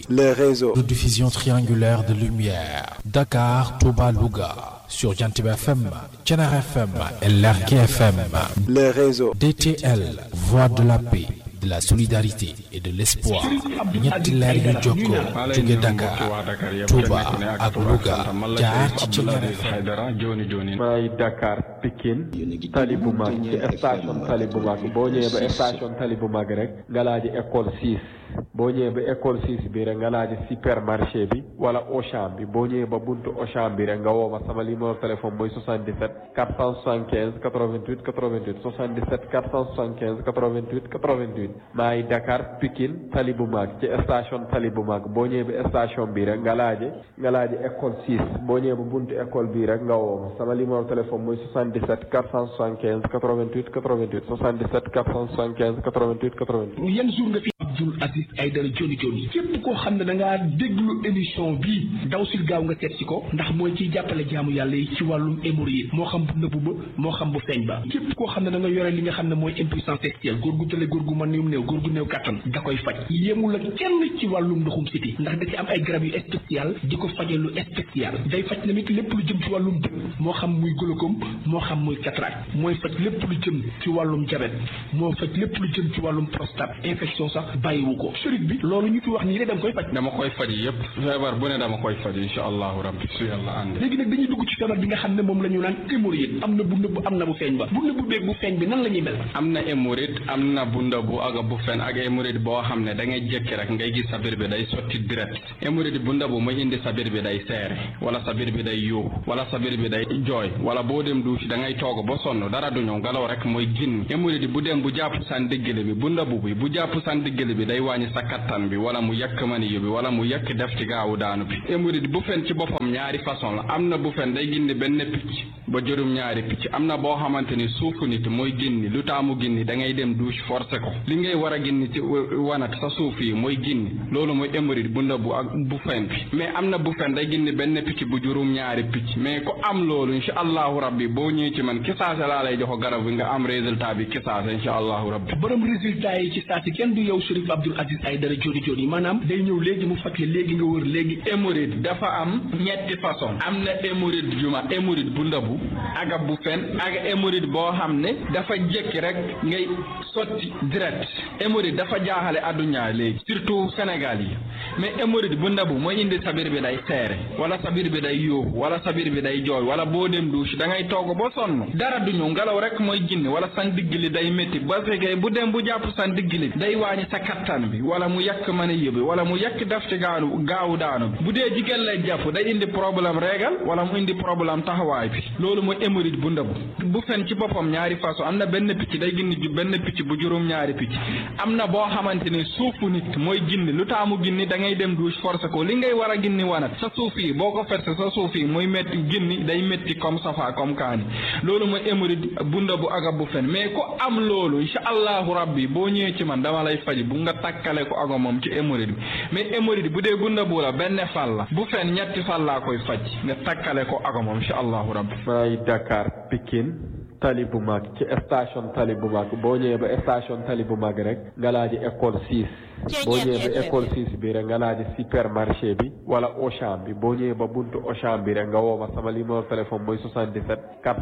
le réseau de diffusion triangulaire de lumière Dakar, Touba, Louga sur Jantib FM, Thiénaba FM et Lergui FM. le réseau DTL, voix de la paix, de la solidarité et de l'espoir. ñetti leer yu jokkoo jóge Dakar, Touba ak Louga jaar ci Thiénaba FM. jooni jooni maay Dakar Pikine tali bu mag ci station tali bu mag boo ñëwee ba station tali bu mag rek nga laaji école 6 boo ñëwee ba école 6 bi rek nga laaji supermarché bi wala Auchan bi boo ñëwee ba buntu Auchan bi rek nga woo ma sama numéro téléphone mooy 77 475 88 88 77 475 88 88 maay Dakar Pikine tali bu mag ci station tali bu mag boo ñëwee ba station bi rek nga laaji nga laaji école 6 boo ñëwee ba buntu école bi rek nga woo ma sama numéro téléphone mooy 77 475 88 88 77 475 88 88. yan jour nga fi Abdoul Aziz Aïdara Dioni Dioni képp koo xam ne da ngaa déglu émission bi daw sil gaaw nga seet si ko ndax mooy ciy jàppale jaamu yàlla yi ci wàllum hémorroïde moo xam bu nëbbu ba moo xam bu feeñ ba képp koo xam ne da nga yore li nga xam ne mooy impuissance sexuelle góor gu tële góor gu mën néew néew góor gu néew kattan da koy faj yéemul ak kenn ci wàllum ndoxum siti ndax da ci am ay garab yu spécial di ko faje lu spécial day faj tamit lépp lu jëm ci wàllum dëkk moo xam muy glaucome moo xam muy cataracte mooy faj lépp lu jëm ci wàllum diabète moo faj lépp lu jëm ci wàllum prostate infection sax bàyyiwu ko sëriñ bi loolu ñu fi wax nii de danga koy faj dama koy faj yëpp feebar bu ne dama koy faj insha allahu rabbi su yàlla ànd léegi nag dañuy dugg ci feebar bi nga xam ne moom la ñu naan hémorroïde am na bu nëbb am na bu feeñ ba bu nëbb beeg bu feeñ bi nan la ñuy mel am na hémorroïde am na bu ndabu ak bu fen ak hémorroïde boo xam ne da ngay jékki rek ngay gis sa biir bi day sotti direct hémorroïde bu ndabu mooy indi sa biir bi day seere wala sa biir bi day yuuxu wala sa biir bi day jooy wala boo dem douche da ngay toog ba sonn dara du ñëw ngelaw rek mooy ginn hémorroïde bu dem bu jàpp san diggale bi bu ndabu bi bu jàpp san diggale bi day wàññi sa kattan bi wala mu yàkk maniyu bi wala mu yàkk def ci gaawu daanu bi hémorroïde bu fen ci boppam ñaari façon la am na bu fen day ginni benn picc ba juróom ñaari picc am na boo xamante ni suufu nit mooy ginni lu taamu ginni da ngay dem douche forcé ko li ngay war a ginni ci wanat sa suuf yi mooy ginni loolu mooy hémorroïde bu ndabu ak bu fen bi mais am na bu fen day ginni benn picc bu juróom ñaari picc mais ku am loolu insha allahu rabbi boo ñëwee ci man kisaase laa lay joxo garab bi nga am résultat bi kisaase insha allahu rabbi borom résultat yi ci saa si kenn du yow Chérif Abdoul Aziz Aïdara Dioni Dioni maanaam day ñëw léegi mu faj la léegi nga wër léegi hémorroïde dafa am ñetti façon am na hémorroïde juma hémorroïde bu ndabu aga bu fen ak hémorroïde boo xam ne dafa jékki rek ngay sotti direct hémorroïde dafa jaaxale adduna léegi surtout Sénégal yi mais hémorroïde bu ndabu mooy indi sa biir bi day seere wala sa biir bi day yóoxu wala sa biir bi day jooy wala boo dem douche da ngay togg ba sonn dara du ñëw ngelaw rek mooy ginni wala san digg li day métti ba fekkee bu dem bu jàpp san digg li day wàññi sa kattan bi wala mu yàq mën a yëbi wala mu yàq def ci gaanu gaawu daanu bi bu dee jigéen lay jàpp day indi problème régal wala mu indi problème taxawaay bi loolu mooy hémorroïde bu ndabu bu fen ci boppam ñaari façon am na benn picc day ginni ju benn picc bu juróom ñaari picc am na boo xamante ni suufu nit mooy ginni lu taamu ginni da ngay dem douche forcé ko li ngay war a ginni wanat sa suuf yi boo ko ferse sa suuf yi mooy métti ginni day métti comme safa comme kaani loolu mooy hémorroïde bu ndabu aga bu fen mais ku am loolu insha allahu rabbi boo ñëwee ci man dama lay faj bu nga takkale ko aga moom ci hémorroïde bi mais hémorroïde bu dee bu ndabu la benn fal la bu fen ñetti fal laa koy faj nga takkale ko aga moom insha allahu rabbi maay Dakar Pikine tali bu mag ci station tali bu mag boo ñëwee ba station tali bu mag rek nga laaji école 6 boo ñëwee ba école 6 bi rek nga laaji supermarché bi wala Auchan bi boo ñëwee ba buntu Auchan bi rek nga woo ma sama numéro téléphone mooy 77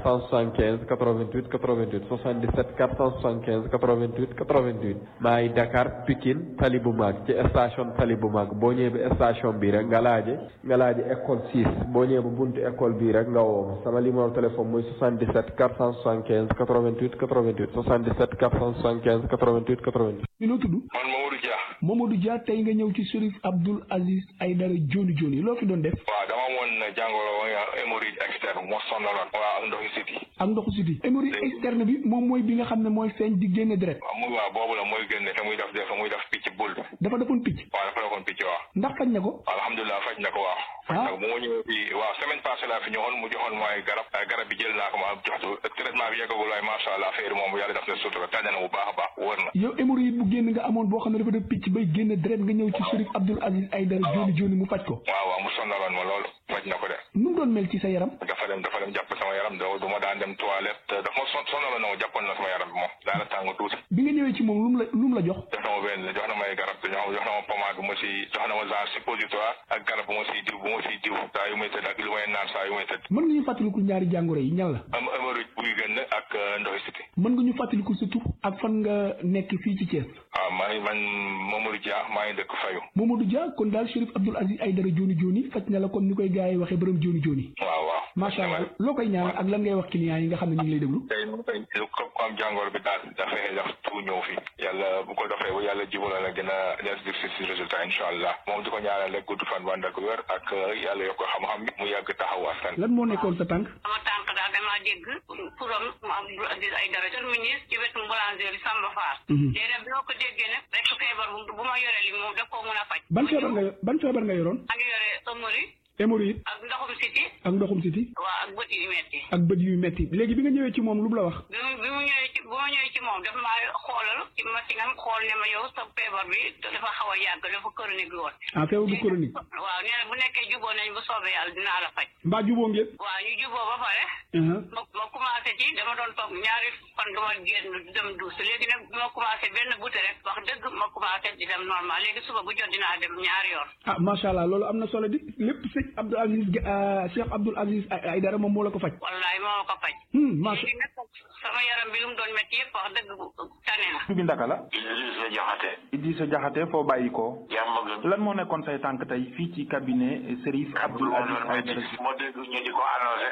475 88 88 77 475 88 88 maay Dakar Pikine tali bu mag ci station tali bu mag boo ñëwee ba station bi rek nga laaji nga laaji école 6 boo ñëwee ba buntu école bi rek nga woo ma sama numéro téléphone mooy 77 475 88 88 77 475 88 88. ñu noo tudd man Mamadou Dia. Mamadou Dia tey nga ñëw ci Chérif Abdoul Aziz Aïdara Dioni Dioni loo fi doon def waaw dama amoon jàngoro hémorroïde externe moo sonaloon. waaw ak ndoxi siti. ak ndoxu siti hémorroïde externe bi moom mooy bi nga xam ne mooy feeñ di génne deret waaw muy waaw boobu la mooy génne te muy def def muy def picc bul. dafa defoon picc waaw dafa defoon picc waaw. ndax faj na ko alhamdulilah faj na ko waaw. faj na ko bu ma ñëwee fii waaw semaine passée laa fi ñëwoon mu joxoon mooy garab garab bi jël naa ko ma joxtu traitement bi yeggagul waaye macha allah affaire moom yàlla def na sutura tànn na bu baax a baax wër na. yow hémorroïde bu génn nga amoon boo xam ne dafa def picc bay génne deret nga ñëw ci Chérif Abdoul Aziz Aïdara Dioni Dioni mu faj ko waaw waaw mu sonaloon ma lool. faj na ko de nu mu doon mel ci sa yaram dafa dem dafa dem jàpp sama yaram do du ma daan dem toilette dafa ma son sonal na ma jàppoon na sama yaram bi moom daana tàng tuuti bi nga ñëwee ci moom lu mu la lu mu la jox jox na ma benn jox na may garab jox jox na ma pommade bu ma si jox na ma genre suppositoire ak garab bu ma siy diw bu ma siy diw saa yu may tëdd ak lu may naan saa yu may tëdd mën nga ñu fàttaliku ñaari jàngoro yi ñan la am hémorroïde buy génn ak ndoxi siti mën nga ñu fàttaliku sa tur ak fan nga nekk fii ci Thiès waaw maa ngi man Mamadou Dia maa ngi dëkk Fayu Mamadou Dia kon daal Chérif Abdoul Aziz Aïdara Joni Joni faj na la kon ni koy gars yi waxee borom Joni Joni waaw waaw macha allah loo koy ñaan ak lan ngay wax clients yi nga xam ne ñu ngi lay déglu tey lu ko ko am jàngoro bi daal dafay daf tu ñëw fi yàlla bu ko defee bu yàlla jibala la gën a des dir si si résultat incha allah moom di ko ñaanal rek gudd fan wànd ak wér ak yàlla yokk xam-xam bi mu yàgg taxaw askan lan moo nekkoon sa tànk sama tànk daal damaa dégg turam Abdoul Aziz Aïdara seen ministre ci wetu boulangerie Samba Fall léegi nag bi ma ko déggee nag rek feebar bu bu ma yore li moom daf koo mën a faj ban feebar nga ban feebar nga yoroon maa ngi yore ëmmëri hémorroïde ak ndoxum siti ak ndoxum siti waaw ak bët yu metti ak bët yu metti léegi bi nga ñëwee ci moom lu mu la wax bi mu bi mu ñëwee ci bu ma ñëwee ci moom dafa maa xoolal ci machine am xool ne ma yow sa feebar bi dafa xaw a yàgg dafa chronique woon ah feebar bu chronique waaw nee na bu nekkee juboo nañ bu soobee yàlla dinaa la faj mbaa juboo ngeen waaw ñu juboo ba pare ma ma commencé ci dama doon toog ñaari fan duma génn dem duus léegi nag bi ma commencé benn buté rek wax dëgg ma commencé di dem normal léegi suba bu jot dinaa dem ñaari yoon ah macha allah loolu am na solo di lépp sëñ Abdoul Aziz Cheikh Abdoul Aziz Aïdara moom moo la ko faj wallaay moo ma ko faj macha léegi nag sama yaram bi lu mu doon métti yëpp wax dëgg tane na bi ndaka la Idrissa Jaxate Idrissa Jaxate foo bàyyi ko jàmm gën lan moo nekkoon say tànk tey fii ci cabinet Serif Abdoul Aziz Aïdara moo dégg ñu di ko annoncé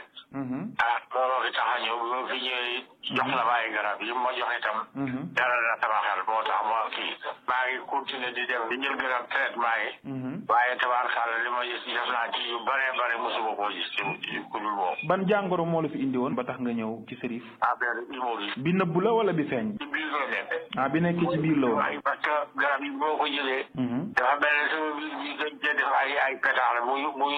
ah looloo fi tax a ñëw bi ma fi ñëwee jox na ma ay garab yi ma jox itam dara na sama xel moo tax ma kii maa ngi continuer di dem di jël garab traitement yi waaye tabaarkàlla li ma gis def naa ci yu bare bare mosuma koo gis ci ku dul boobu ban jàngoro moo la fi indi woon ba tax nga ñëw ci Serif affaire hémorroïde bi nëbbu la wala bi feeñ ci biir la nekk ah bi nekk ci biir la woon waaye parce que garab yi boo ko jëlee dafa mel ne sama biir bi dañ cee def ay ay pétax la muy muy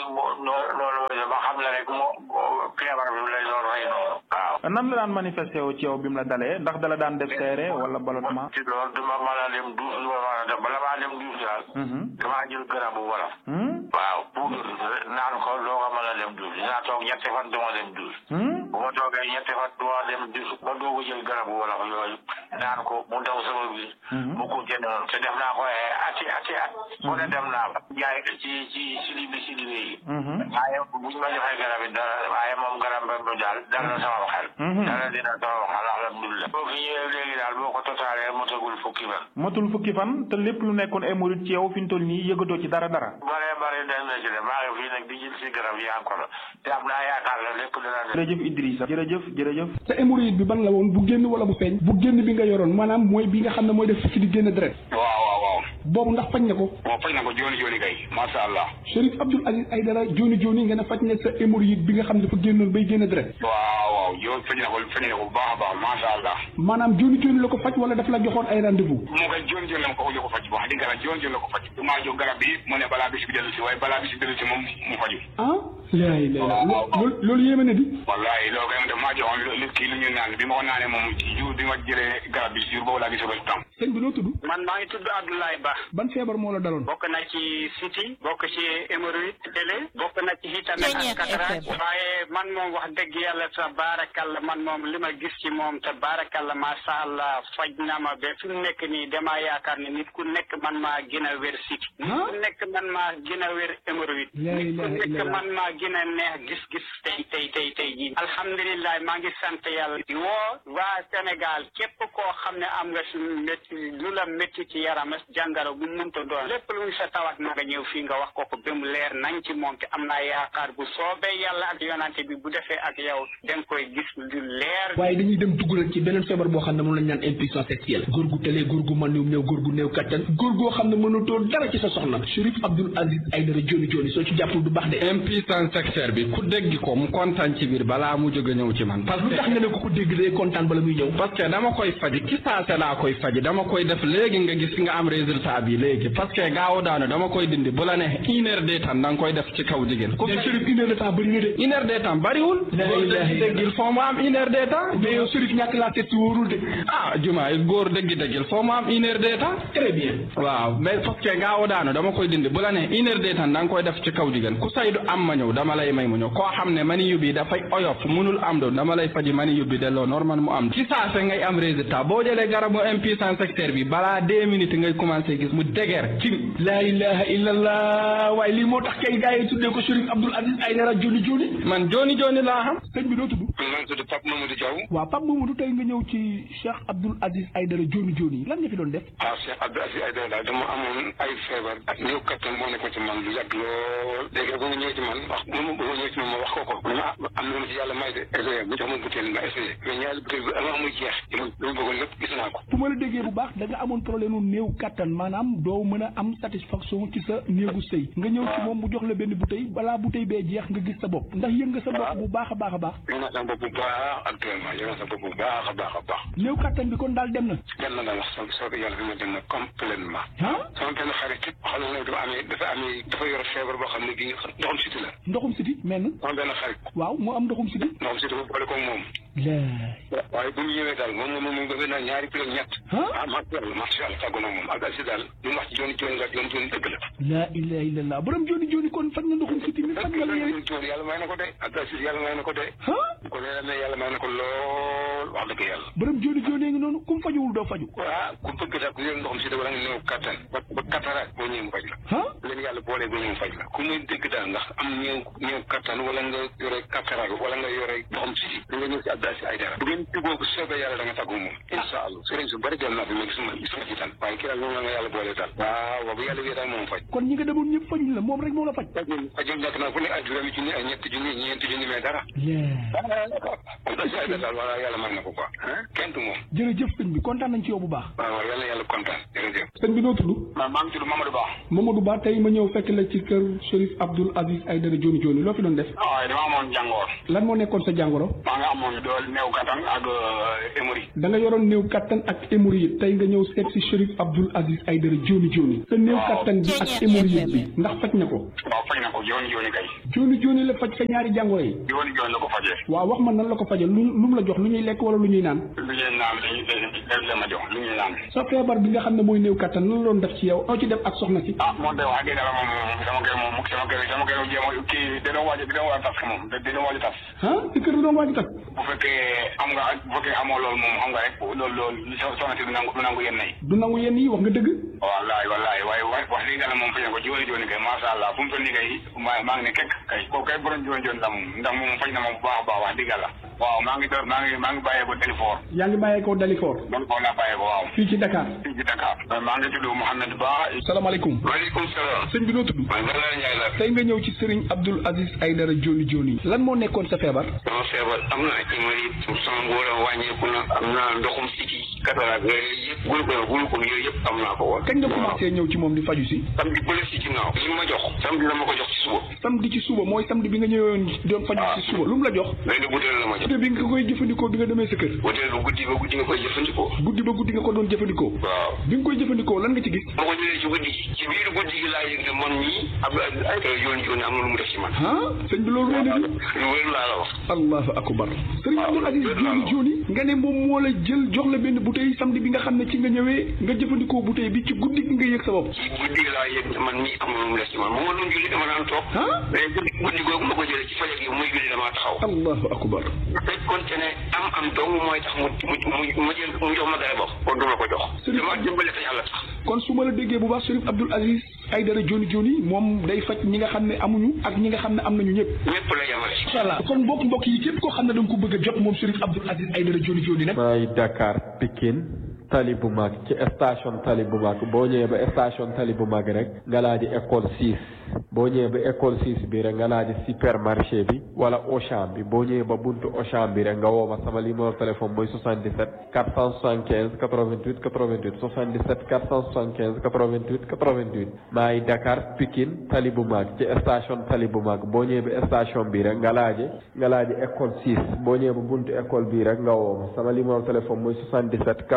noonu ba xam la rek moo feebar bi lay doon rey noonu waaw nan la daan manifesté woo ci yow bi mu la dalee ndax dala daan def seere wala ballottement ci loolu duma mën a dem duus duma mën a dem bala maa dem duus daal damaa jël garabu wolof waaw pour naan ko doo ko mën a dem duus dinaa toog ñetti fan duma dem duus bu ma toogee ñetti fan duma dem duus ba doo ko jël garabu wolof yooyu naan ko mu daw sama biir mu continué noonu te def naa ko ati ati at mu ne dem naa fa jaay ci ci silibi silibi yi waaye buñ ma joxee garab yi dara waaye moom garab ba daal dal na sama xel dara dina sama xel alhamdulilah boo fi ñëwee léegi daal boo ko totaalee motagul fukki fan matul fukki fan te lépp lu nekkoon hémorroïde ci yow fi ñu toll nii yëgatoo ci dara dara bare bare dem na ci de maa ngi fii nag di jël si garab yi encore te am naa yaakaar la lépp dina dem jërëjëf Idrissa jërëjëf jërëjëf sa hémorroïde bi ban la woon bu génn wala bu feeñ bu génn bi nga yoroon maanaam mooy bi nga xam ne mooy def ci di génn deret waaw waaw waaw boobu ndax faj na ko waaw faj na ko jooni jooni kay masha Allah Chérif Abdoul Aziz Aïdara Joni Joni nga ne faj na sa hémorroïde bi nga xam ne dafa génnoon bay génn deret waaw waaw yow faj na ko faj na ko bu baax a baax masha Allah maanaam Joni Joni la ko faj wala daf la joxoon ay rendez-vous moo koy jooni jooni la ma ko jox ko faj wax dëgg yàlla jooni jooni la ko faj du maa jox garab bi mu ne balaa bis bi dellu si waaye balaa bis bi dellu si moom mu faju ah laay lay loolu loolu yéeme na di wallahi loo koy def maa joxoon lu kii lu ñu naan bi ma ko naanee moom ci jour bi ma jëlee garab bi jour boobu laa gis résultat sëñ bi noo tudd man maa ngi tudd Abdoulaye Ba ban feebar moo la daloon bokk na ci siti bokk ci hémorroïde télé bokk na ci itamit ak cataracte waaye man moom wax dëgg yàlla sa baarakalla man moom li ma gis ci moom te baarakalla macha allah faj na ma ba fi mu nekk nii damaa yaakaar ne nit ku nekk man maa gën a wér siti nit ku nekk man maa gën a wér hémorroïde nit ku nekk man maa gën a neex gis-gis tey tey tey tey jii alhamdulilah maa ngi sant yàlla di woo waa Sénégal képp koo xam ne am nga si métti lu la métti ci yaram jàngaro bu munta doon lépp lu sa tawat na nga ñëw fii nga wax ko ko ba mu leer nañ ci moom te am naa yaakaar bu soobee yàlla ak yonante bi bu defee ak yow da nga koy gis lu leer waaye dañuy dem duggalal ci beneen feebar boo xam ne moom lañ naan impuissance sexuelle góor gu tëlee góor gu mën néew góor gu néew kattan góor goo xam ne mënatoo dara ci sa soxna Chérif Abdoul Aziz Aïdara Joni Joni soo ci jàppul du baax de impuissance sexuelle bi ku dégg ko mu kontaan ci biir balaa mu jóge ñëw ci man parce lu que tax nga ne ko ko dégg day kontaan bala muy ñëw parce que dama koy faji ci saase laa koy faji dama koy def léegi nga gis nga am résultat bi léegi parce que gaaw daanu dama koy dindi bu la ne une heure de temps da nga koy def ci kaw jigéen ku mais Chérif une heure de temps bëri na de une heure de temps bariwul La góor ilaha dëgg dëggil foo mu am une heure de temps mais yow Chérif ñàkk laa seet si wóorul de ah jumaa góor dëgg dëggil foo mu am une heure de temps très bien waaw mais parce que gaaw daanu dama koy dindi bu la ne une heure de temps da nga koy def ci kaw jigéen ku saydu am ma ñëw dama dama lay may mu ñëw koo xam ne mani yóbbi dafay oyof munul am do dama lay faji mani yóbbi delloo normal mu am ci saa se ngay am résultat boo jëlee garabu impuissance secteur bi balaa deux minutes ngay commencé gis mu déger ci laa ilaha illallah waaye lii moo tax kay gars yi tuddee ko Chérif Abdoul Aziz Aïdara joni joni man joni joni laa xam sëñ bi doo tudd man tudd Pape Mamadou Diaw waaw Pape Mamadou tey nga ñëw ci Cheikh Abdoul Aziz Aïdara joni joni lan nga fi doon def waaw Cheikh Abdoul Aziz Aïdara daal dama amoon ay feebar ak néew kattan moo nekkoon ci man lu yàgg lool léegi ba nga ñëw ci man wax ba ma ba ma ñëw ci man ma wax ko ko mu ne ma am na ma ci yàlla may de essayé bu jox ma butéel ma essayé mais ñaari butéel bi avant muy jeex man li ma bëggoon lépp gis naa ko bu ma la déggee bu baax da nga amoon problème u néew kattan maanaam doo mën a am satisfaction ci sa néegu sëy nga ñëw ci moom mu jox la benn bouteille balaa bouteille bee jeex nga gis sa bopp ndax yëg nga sa bopp bu baax a baax a baax yëg naa sama bopp bu baax actuellement yëg naa sama bopp bu baax a baax a baax néew kattan bi kon daal dem na dem na daal wax soo soobee yàlla bi ma dem na complètement sama benn xarit xam ne dafa amee dafa amee dafa yor feebar boo xam ne bii ndoxum siti la ndoxum siti men sama benn xarit waaw moo am ndoxum siti ndoxum siti ba boole ko moom laay waaye bu mu ñëwee daal moom moom moom gëfee naa ñaari kilo ñett ah macha allah macha allah tàggu na moom ak si daal li mu wax ci jooni jooni nga jooni jooni dëgg la laa ilaha illallah borom jooni jooni kon faj na ndoxum siti mi faj nga la yow jooni yàlla may na ko de ak si yàlla may na ko de ko nee na yàlla may na ko lool wax dëgg yàlla borom jooni jooni ngi noonu kum fajuwul doo faju waaw ku bëgg daal ku yor ndoxum siti wala nga néew kattan ba ba kataraat boo ñëwee mu faj la leen yàlla boolee boo ñëwee mu faj la ku muy dëgg daal ndax am ñëw ñëw kattan wala nga yore kataraat wala nga yore ndoxum siti da nga ñëw si Abdou Aziz Aïdara bu ngeen juboo ko soobee yàlla da nga tàggu moom incha allah sëriñ su bëri jël naa fi mais gisuma gisuma ci tan waaye kii daal moom la nga yàlla boolee daal waaw bu yàlla wee daal moom faj kon ñi nga demoon ñëpp fajuñ la moom rek moo la faj fajul nekk naa fu ne ay juróomi junni ay ñetti junni ñeenti junni mais dara Abdou Aziz Aïdara daal wala yàlla mën na ko quoi kenn du moom jërëjëf sëñ bi kontaan nañ ci yow bu baax waaw waaw yàlla yàlla kontaan jërëjëf sëñ bi noo tudd maa maa ngi tudd Mamadou Ba Mamadou Ba tey ma ñëw fekk la ci kër Chérif Abdoul Aziz Aïdara joni joni loo fi doon def waaw dama amoon jàngoor lan moo nekkoon sa jàngoro maa nga amoon dool néew kattan ak hémorroïde da nga yoroon néew kattan ak hémorroïde tey nga ñëw seet si Chérif Abdoul Aziz Aïdara joni joni sa néew kattan bi ak hémorroïde bi ndax faj na ko waaw faj na ko jooni jooni kay joni joni la faj sa ñaari jàngoro yi jooni jooni la ko fajee waaw wax ma nan la ko fajee lu lu mu la jox lu ñuy lekk wala lu ñuy naan lu ñuy naan lañu la ma jox lu ñuy naan sa feebar bi nga xam ne mooy néew kattan lan la doon def ci yow aw ci def ak soxna si ah moom de wax dëgg yàlla moom sama kër moom sama kër sama kër jéem kii dina waaj dina waaj tas moom dina waaj tas ah si kër bi doon waaj tas bu fekkee am nga bu fekkee amoo loolu moom xam nga rek loolu loolu soxna si du nangu du nangu yenn yi du nangu yenn yi wax nga dëgg wallaay wallaay waaye wax dëgg yàlla moom faj na ko jooni jooni kay masha Allah fu mu toll nii kay maa maa ngi ne kekk kay kooku kay borom jooni jooni la moom ndax moom faj na moom bu baax a baax wax dëgg yàlla waaw maa ngi maa ngi maa ngi bàyyee ko Dalifort yaa ngi bàyyee ko Dalifort man foofu laa bàyyee ko waaw fii ci Dakar fii ci Dakar maa ngi tudd Mouhamed Ba salaamaaleykum waaleykum salaam sëñ bi noo tudd man Bala Ndiaye la tey nga ñëw ci Serigne Abdoul Aziz Aïdara joni joni lan moo nekkoon sa feebar sama feebar am na ay hémorroïde sama ngóor a wàññeeku na am na ndoxum siti cataracte yooyu yëpp gulu ko gulu ko yooyu yëpp am naa ko woon kañ nga commencé ñëw ci moom di faju si samedi bële si ginnaaw li ma jox samedi la ma ko jox ci suba samedi ci suba mooy samedi bi nga ñëwoon doon faju ci suba lu mu la jox benn butéel la ma jox bi nga koy jëfandikoo bi nga demee sa kër butéel bu guddi ba guddi nga koy jëfandikoo guddi ba guddi nga ko doon jëfandikoo waaw bi nga koy jëfandikoo lan nga ci gis ma ko jëlee ci guddi gi ci biir guddi gi laa yëg ne man mii Abdou Aziz Aïdara yooni yooni am na lu mu def ci man ah sëñ bi loolu wéy na di lu wér laa la wax allahu akbar sëriñ Abdoul Aziz joni joni nga ne moom moo la jël jox la benn bouteille samedi bi nga xam ne ci nga ñëwee nga jëfandikoo bouteille bi ci guddi gi nga yëg sa bopp ci guddi gi laa yëg ne man mii am na lu mu def ci man moom ma doon julli dama daan toog mais guddi guddi googu ma ko jëlee ci fajar gi muy julli damaa taxaw allahu akbar fekkoon te ne am am dong mooy tax mu mu ma jël mu jox ma garabam kon du ma ko jox dama jëmbale te yàlla tax kon su ma la déggee bu baax Chérif Abdoul Aziz Aïdara joni joni moom day faj ñi nga xam ne amuñu ak ñi nga xam ne am nañu ñëpp ñëpp la yemale incha allah kon mbokk mbokk yi képp koo xam ne da nga ko bëgg a jot moom Chérif Abdoul Aziz Aïdara joni joni nag maay Dakar Pikine tali bu mag ci station tali bu mag boo ñëwee ba station tali bu mag rek nga laaji école 6 boo ñëwee ba école 6 bi rek nga laaji supermarché bi wala Auchan bi boo ñëwee ba buntu Auchan bi rek nga woo ma sama numéro téléphone mooy 77 475 88 88 77 475 88 88 maay Dakar Pikine tali bu mag ci station tali bu mag boo ñëwee ba station bi rek nga laaji nga laaji école 6 boo ñëwee ba buntu école bi rek nga woo ma sama numéro téléphone mooy 77 475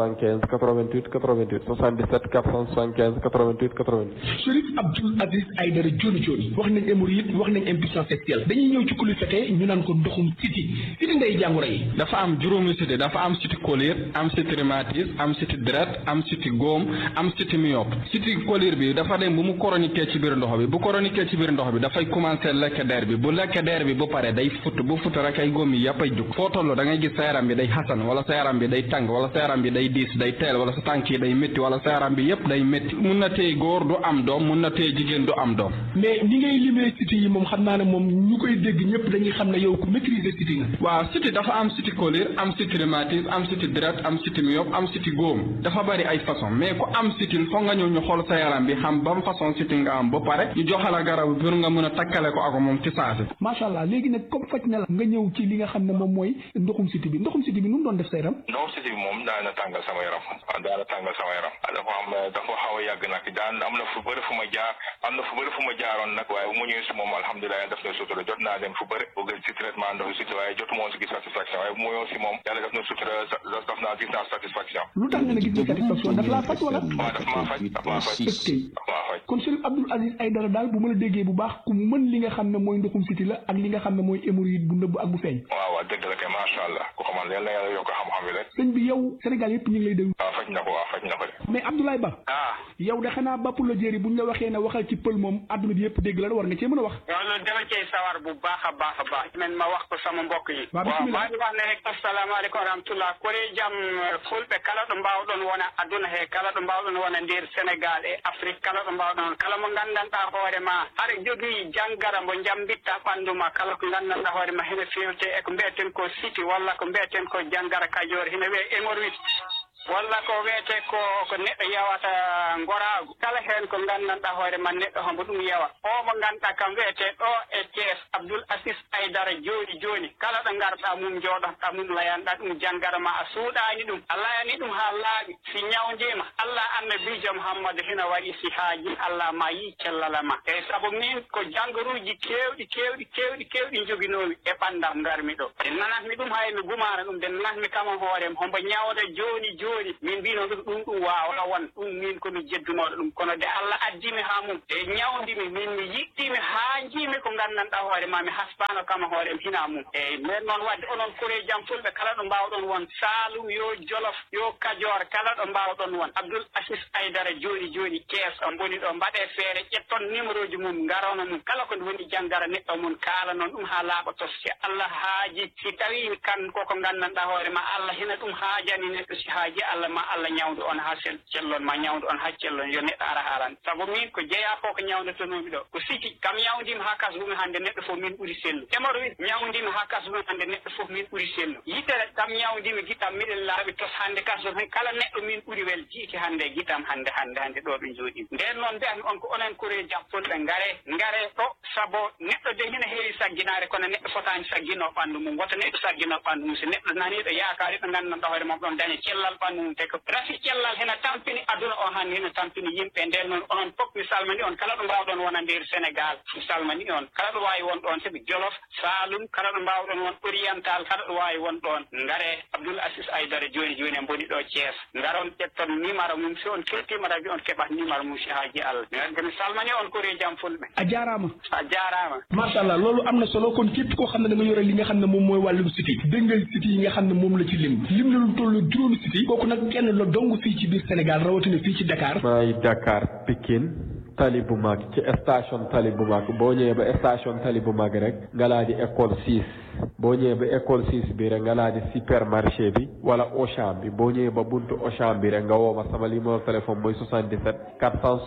475 88 88 77 475 88 88. Chérif Abdoul Aziz Aïdara Dioni Dioni wax nañ hémorroïde wax nañ impuissance sexuelle dañuy ñëw ci kulu fete ñu naan ko ndoxum siti siti ndey jàngoro yi dafa am juróomi siti dafa am siti colère am siti rhumatisme am siti deret am siti góom am siti myope siti colère bi dafa dem bu mu chronique ci biir ndox bi bu chronique ci biir ndox bi dafay commencé lekk der bi bu lekk der bi bu pare day fut bu fut rek ay góom yi yëpp ay jug foo toll da ngay gis sa yaram bi day xasan wala sa yaram bi day tàng wala sa yaram bi day diis day teel wala sa tànk yi day métti wala sa yaram bi yëpp day métti mun na tey góor du am doom mun na tey jigéen du am doom mais ni ngay limee siti yi moom xam naa ne moom ñu koy dégg ñëpp dañuy xam ne yow ku maîtriser siti nga waaw siti dafa am siti colère am siti rhumatisme am siti deret am siti myope am siti góom dafa bari ay façon mais ku am sitil foog nga ñëw ñu xool sa yaram bi xam ban façon siti nga am ba pare ñu joxala garab pour nga mën a takkale ko ak moom ci saasi macha allah léegi nag comme faj na la nga ñëw ci li nga xam ne moom mooy ndoxum siti bi ndoxum siti bi nu mu doon def sa yaram ndoxum siti bi moom daana tàngal sama yaram daana tàngal sama yaram dafa am dafa xaw a yàgg nag daan am na fu bëri fu ma jaar am na fu bëri fu ma jaaroon nag waaye bu mu ñëwee si moom alhamdulilah yàlla def na sutura jot naa dem fu bëri bëgg si traitement ndoxu siti waaye jotu moon si gis satisfaction waaye bu mu ñëw si moom yàlla def na sutura def naa gis naa satisfaction lu tax nga ne gis nga satisfaction daf laa faj wala waaw daf maa faj daf maa faj daf maa faj kon Chérif Abdoul Aziz Aïdara daal bu ma la déggee bu baax ku mën li nga xam ne mooy ndoxum siti la ak li nga xam ne mooy hémorroïde bu nëbb ak bu feeñ waaw waaw dëgg la kay macha allah ku xamal yàlla yàlla yokk xam-xam bi rek sëñ bi yow Sénégal yëpp ñu ngi lay déglu waaw faj na ko waaw faj na ko de mais Abdoulaye Ba ah yow de xanaa bapp la jéeri buñ la waxee ne waxal ci pël moom adduna bi yëpp dégg la war nga cee mën a wax loolu dama cey sawar bu baax a baax a baax men ma wax ko sama mbokk yi waaw waaw bismillah maa ngi wax ne rek assalamualeykum wa rahmatullah kore jam fulɓe kala ɗo mbawɗon wona aduna he kala ɗo mbawɗon wona nder sénégal e afrique kala ɗo mbawɗon kala mo gandanɗa hoore ma haɗa jogii janggara mo jambitta ɓanndu ma kala ko gandanɗa hoore ma hene fewte e ko mbiyeten ko siti walla ko mbiyeten ko janggara kajoor hene wiye hémorroïde walla ko wiyete ko ko neɗɗo yawata goraagu kala heen ko nganndanɗa hoore ma neɗɗo hombo ɗum yawa o mo ngannduɗa kam wiyete ɗo e thies abdoul asis aydara jooni jooni kala ɗo ngarɗa mum jooɗotoɗa mum layanɗa ɗum janngara ma a suuɗaani ɗum a layani ɗum haa laaɓi si ñawndima allah annabijo mouhammadou hina waɗi si haaji allah ma yi cellala ma eyi sabu min ko janngaruuji keewɗi keewɗi keewɗi keewɗi joginoomi e ɓanndam ngarmi ɗo nde nanatmi ɗum hay mi gumaano ɗum nde nanatmi kama hoorem hombo ñawda jooni jooni min mbino ɗum ɗum ɗum wawa won ɗum min komi jeddunoɗo ɗum kono de allah addimi ha mum e ñawdimi min mi yiɗɗimi ha jiimi ko gandanɗa hoore ma mi haspano kama hoorem hina mum eyyi nden noon wadde onon kore jam fulɓe kala ɗo mbawɗon won salum yo jolof yo kadior kala ɗo mbawɗon won abdoul asis aydara joni joni kees o boni ɗo mbaɗe feere ƴetton numéro ji mum garono mum kala ko woni janggara neɗɗo mum kaala noon ɗum ha laaɓa toske allah haaji si tawi kan koko gandanɗa hoore ma allah hina ɗum haajani neɗɗo si haaji allah ma allah ñawdu on ha sel cellon ma ñawdu on ha cellon yo neɗɗo ara haran saabu min ko jeeya ko ko ñawdetonomi ɗo ko siki kam ñawdima ha kasdumi hande neɗɗo fof min ɓuuri sellu hémorroïde ñawdima ha kasdumi hande neɗɗo fof min ɓuuri sellu yitere kam ñawdimi guitam miɗen laaɓi tos hande kasdum hen kala neɗɗo min ɓuuri wel jiiki hande guitam hande hande hande ɗo ɓe jooɗi nden noon mbiyatmi on ko onen kore jappolɓe ngare ngare ɗo saabu neɗɗo de hina heewi sagginare kono neɗɗo fotani saggino ɓandu mum woto neɗɗo saggino ɓandu mum so neɗɗo naniɗo yaakari ɗo gandanɗa hoore mum ɗon daña cellal ɓandu mum te ko rafi cellal hena tampini aduna o han hena tampini yimɓe nden noon onon fof mi salmani on kala ɗo mbawɗon wona nder sénégal mi salmani on kala ɗo wawi won ɗon saabi jolof salum kala ɗo mbawɗon won oriental kala ɗo wawi won ɗon ngare abdoul asis aydara joni joni en boni ɗo thies garon ƴetton numéro mum si on kettima rabi on keɓat numéro mum si haaji allah mi wadde mi salmani on kori jam fulɓe a jarama a jarama machallah loolu am na solo kon képp koo xam ne da nga yore li nga xam ne moom mooy wàllum siti dégg nga siti yi nga xam ne moom la ci lim lim na lu toll juróomi siti kooku nag kenn la dong fii ci biir Sénégal rawatina fii ci Dakar maay Dakar Pikine tali bu mag ci station tali bu mag boo ñëwee ba station tali bu mag rek nga laa di école 6 boo ñëwee ba école 6 bi rek nga laa di supermarché bi wala Auchan bi boo ñëwee ba buntu Auchan bi rek nga woo ma sama numéro téléphone mooy 77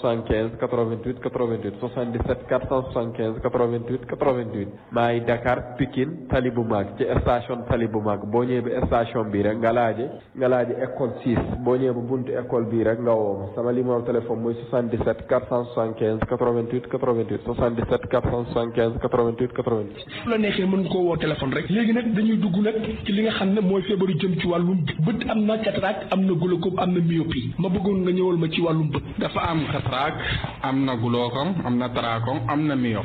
475 88 88 77 475 88 88 maay Dakar Pikine tali bu mag ci station tali bu mag boo ñëwee ba station bi rek nga laaje nga laaje école 6 boo ñëwee ba buntu école bi rek nga woo ma sama numéro téléphone mooy 77 475 88 88 77 475 88 88. su la neexee mën nga koo woo téléphone rek léegi nag dañuy dugg nag ci li nga xam ne mooy feebaru jëm ci wàllum bët am na cataracte am na glaucome am na myopie ma bëggoon nga ñëwal ma ci wàllum bët. dafa am cataracte am na glaucome am na trachome am na myope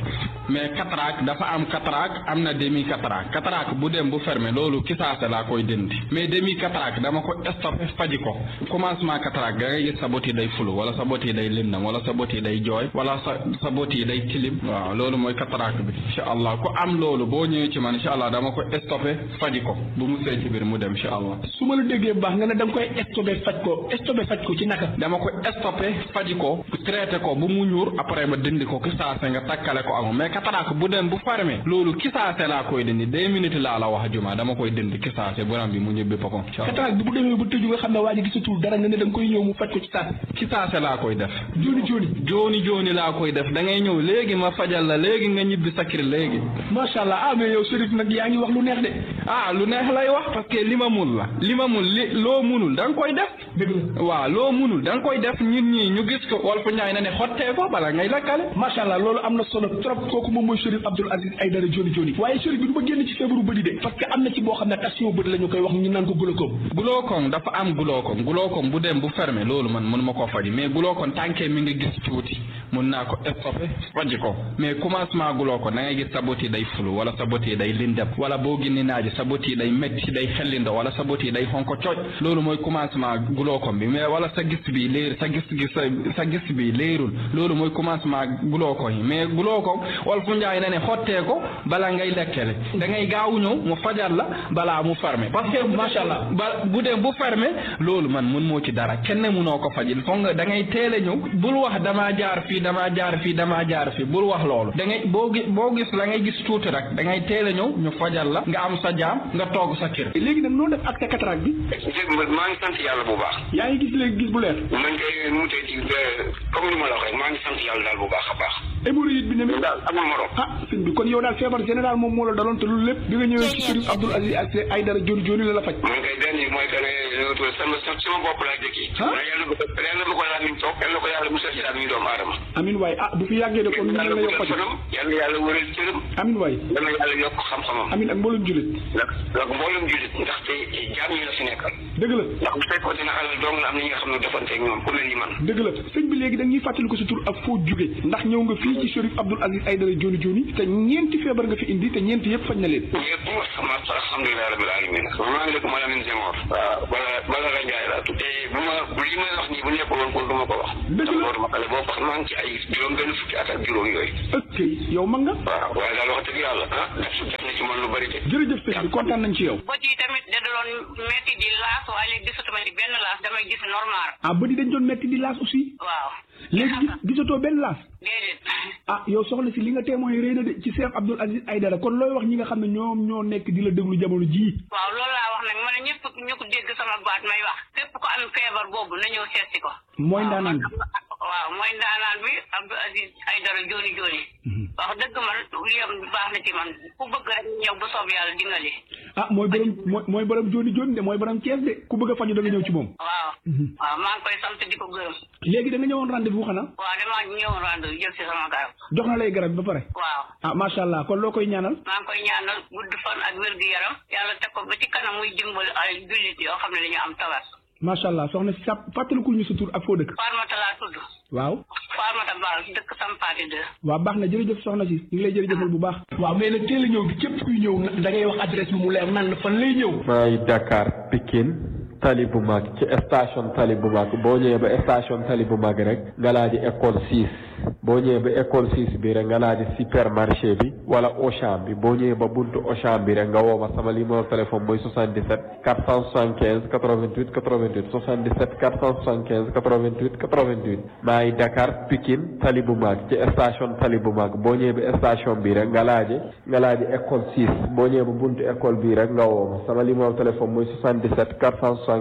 mais cataracte dafa am cataracte am na demi cataracte cataracte bu dem bu fermé loolu kisaase laa koy dindi mais demi cataracte dama ko stoppé faji ko commencement cataracte da ngay gis sa bot yi day fulu wala sa bot yi day lëndam wala sa bot yi day jooy wala sa sa bot yi day tilim waaw loolu mooy cataracte bi incha allah ku am loolu boo ñëwee ci man incha allah dama ko stoppé faji ko bu mu see ci biir mu dem incha allah su ma la déggee bu baax nga ne da nga koy stoppé faj ko stoppé faj ko ci naka dama ko stoppé faji ko traité ko bu mu ñuur après ma dindi ko kisaase nga takkale ko ak mais cataracte bu dem bu fermé loolu kisaase laa koy dindi deux minutes laa la wax juma dama koy dindi kisaase borom bi mu ñëbbi boppam cataracte bi bu demee ba tëju nga xam ne waa ji gisatul dara nga ne da nga koy ñëw mu faj ko ci saase kisaase laa koy def jooni jooni jooni jooni laa koy def da ngay ñëw léegi ma fajal la léegi nga ñibbi sa kër léegi macha allah ah mais yow Chérif nag yaa ngi wax lu neex de ah lu neex lay wax parce que li ma mun la li ma mun li loo munul da nga koy def dëgg la waaw loo munul da nga koy def nit ñi ñu gis ko wal fu ñaay na ne xottee ko bala ngay lakkale macha allah loolu am na solo trop kooku moom mooy Chérif Abdoul Aziz Aïdara Joni Joni waaye Chérif bi du ma génn ci feebaru bëri de parce que am na ci boo xam ne tension bëri la ñu koy wax ñu naan ko glaucome glaucome dafa am glaucome glaucome bu dem bu fermé loolu man mënu ma koo faji mais glaucome tànkee mi nga gis tuuti mun naa ko stoppé faji ko mais commencement glaucome da ngay gis sa bot yi day fulu wala sa bot yi day lindem wala boo génni naaji sa bot yi day métti day xellindo wala sa bot yi day xonko cooj loolu mooy commencement glaucome bi mais wala sa gis bi léer sa gis gis sa gis bi léerul loolu mooy commencement glaucome yi mais glaucome wala fu njaay na ne xottee ko bala ngay lekkele da ngay gaaw ñëw mu fajal la balaa mu fermé parce que macha allah ba bu dee bu fermé loolu man mun moo ci dara kenn munoo ko fajil foog nga da ngay teel a ñëw bul wax damaa jaar fii damaa jaar fii damaa jaar fii bul wax loolu da ngay boo gis boo gis la ngay gis tuuti rek da ngay teel a ñëw ñu fajal la nga am sa jaam nga toog sa kër. léegi nag noo def ak sa cataracte bi. maa ngi sant yàlla bu baax. yaa ngi gis léegi gis bu leer. man kay nu mu tey ci comme ni ma la wax rek maa ngi sant yàlla daal bu baax a baax. hémorroïde bi ne mi daal amul morom. ah sëñ bi kon yow daal feebar général moom moo la daloon te loolu lépp bi nga ñëwee ci Chérif Abdoul Aziz Aïdara Joni Joni la la faj. man kay benn mooy que ne sama sama bopp laa jëkki. ah yàlla na ko yàlla na ko laa miñ toog yàlla na ko yàlla musal ci daal mi doomu aadama. amin waay ah bu fi yàggee de kon ñu la yokk faj. yàlla yàlla wëral cëram. amin waay. yàlla yàlla yokk xam-xamam. amin ak mboolem jullit. ndax ndax mboolem jullit ndaxte jaam ñi la fi nekkal. dëgg la ndax bu fekkoon dina alal dong la am na ñi nga xam ne defanteeg ñoom ku mel ni man. dëgg la sëñ bi léegi dañuy fàttali ko sa tur ak foo jóge ndax ñëw nga fii ci Chérif Abdoul Aziz Aïdara Joni Joni te ñeenti feebar nga fi indi te ñeenti yëpp faj na leen. yëpp sama alhamdulilah rabbil alamin maa ngi dëkk Malamine Senghor. waaw bala bala la Njaay laa tudd. te bu ma li may wax nii bu nekkul woon kon du ma ko wax. dëgg la ma xale boo maa ngi ci ay juróom benn fukki at ak juróom yooyu. ok yow mag nga. waaw waaye daal wax dëgg yàlla ah def na ci man lu bari de. jërëjëf sëñ bi kontaan nañ ci yow. bët yi tamit da doon metti di laas waaye léegi gisatuma ci benn laas damay gis normal. ah bët yi dañ doon metti di laas aussi. waaw. léegi gisatoo benn laas. déedéet. ah yow soxna si li nga témoin rëy na de ci Cheikh Abdoul Aziz Aïdara kon looy wax ñi nga xam ne ñoom ñoo nekk di la déglu jamono jii. waaw loolu laa wax nag ma ne ñëpp ñu ko dégg sama baat may wax képp ko am feebar boobu na ñëw seet si ko. mooy ndaanaan bi waaw mooy ndaanaan bi Abdoul Aziz Aïdara Joni Joni. wax dëgg man liyam baax na ci man ku bëgg rek ñëw bu soob yàlla dingali. ah mooy borom mooy mooy borom Joni Joni de mooy borom Thiès de ku bëgg a faju da nga ñëw ci moom. waaw. waaw maa ngi koy sant di ko gërëm. léegi da nga ñëwoon rendez-vous xanaa. waaw damaa ñëwoon rendez-vous jël si sama garab. jox na lay garab ba pare. waaw. ah macha allah kon loo koy ñaanal. maa ngi koy ñaanal gudd fan ak wér gu yaram yàlla teg ko ba ci kanam muy dimbali ay jullit yoo xam ne dañu am tawat. macha allah soxna si sa fàttalikul ñu sa tur ak foo dëkk. Farmata laa tudd. waaw. Farmata Baal dëkk Sampaati de. waaw baax na jërëjëf soxna si ñu ngi lay jërëjëfal bu baax. waaw mais nag teel a ñëw bi képp kuy ñëw da ngay wax adresse bi mu leer nan la fan lay ñëw. maa ngi Dakar Pikine tali bu mag ci station tali bu mag boo ñëwee ba station tali bu mag rek nga laaji école 6 boo ñëwee ba école 6 bi rek nga laaji supermarché bi wala Auchan bi boo ñëwee ba buntu Auchan bi rek nga woo ma sama numéro téléphone mooy 77 475 88 88 77 475 88 88 maa ngi Dakar Pikine tali bu mag ci station tali bu mag boo ñëwee ba station bi rek nga laaji nga laaji école 6 boo ñëwee ba buntu école bi rek nga woo ma sama numéro téléphone mooy 77 475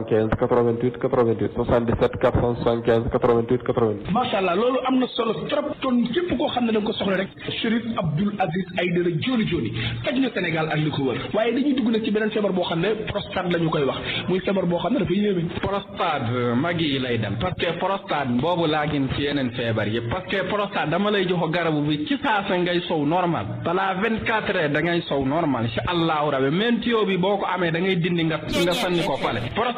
88 88 77 475 88 88. macha allah loolu am na solo trop kon képp koo xam ne da nga ko soxla rek Chérif Abdoul Aziz Aïdara Joni Joni faj na Sénégal ak li ko wër waaye dañuy dugg nag ci beneen feebar boo xam ne prostate la ñu koy wax muy feebar boo xam ne dafa yéeme. prostate mag yi lay dem parce que prostate boobu laa gën ci yeneen feebar yëpp parce que prostate dama lay jox garabu bi ci saasa ngay sow normal balaa vingt quatre heures da ngay sow normal incha allahu rabi même tuyau bi boo ko amee da ngay dindi nga nga sànni ko fale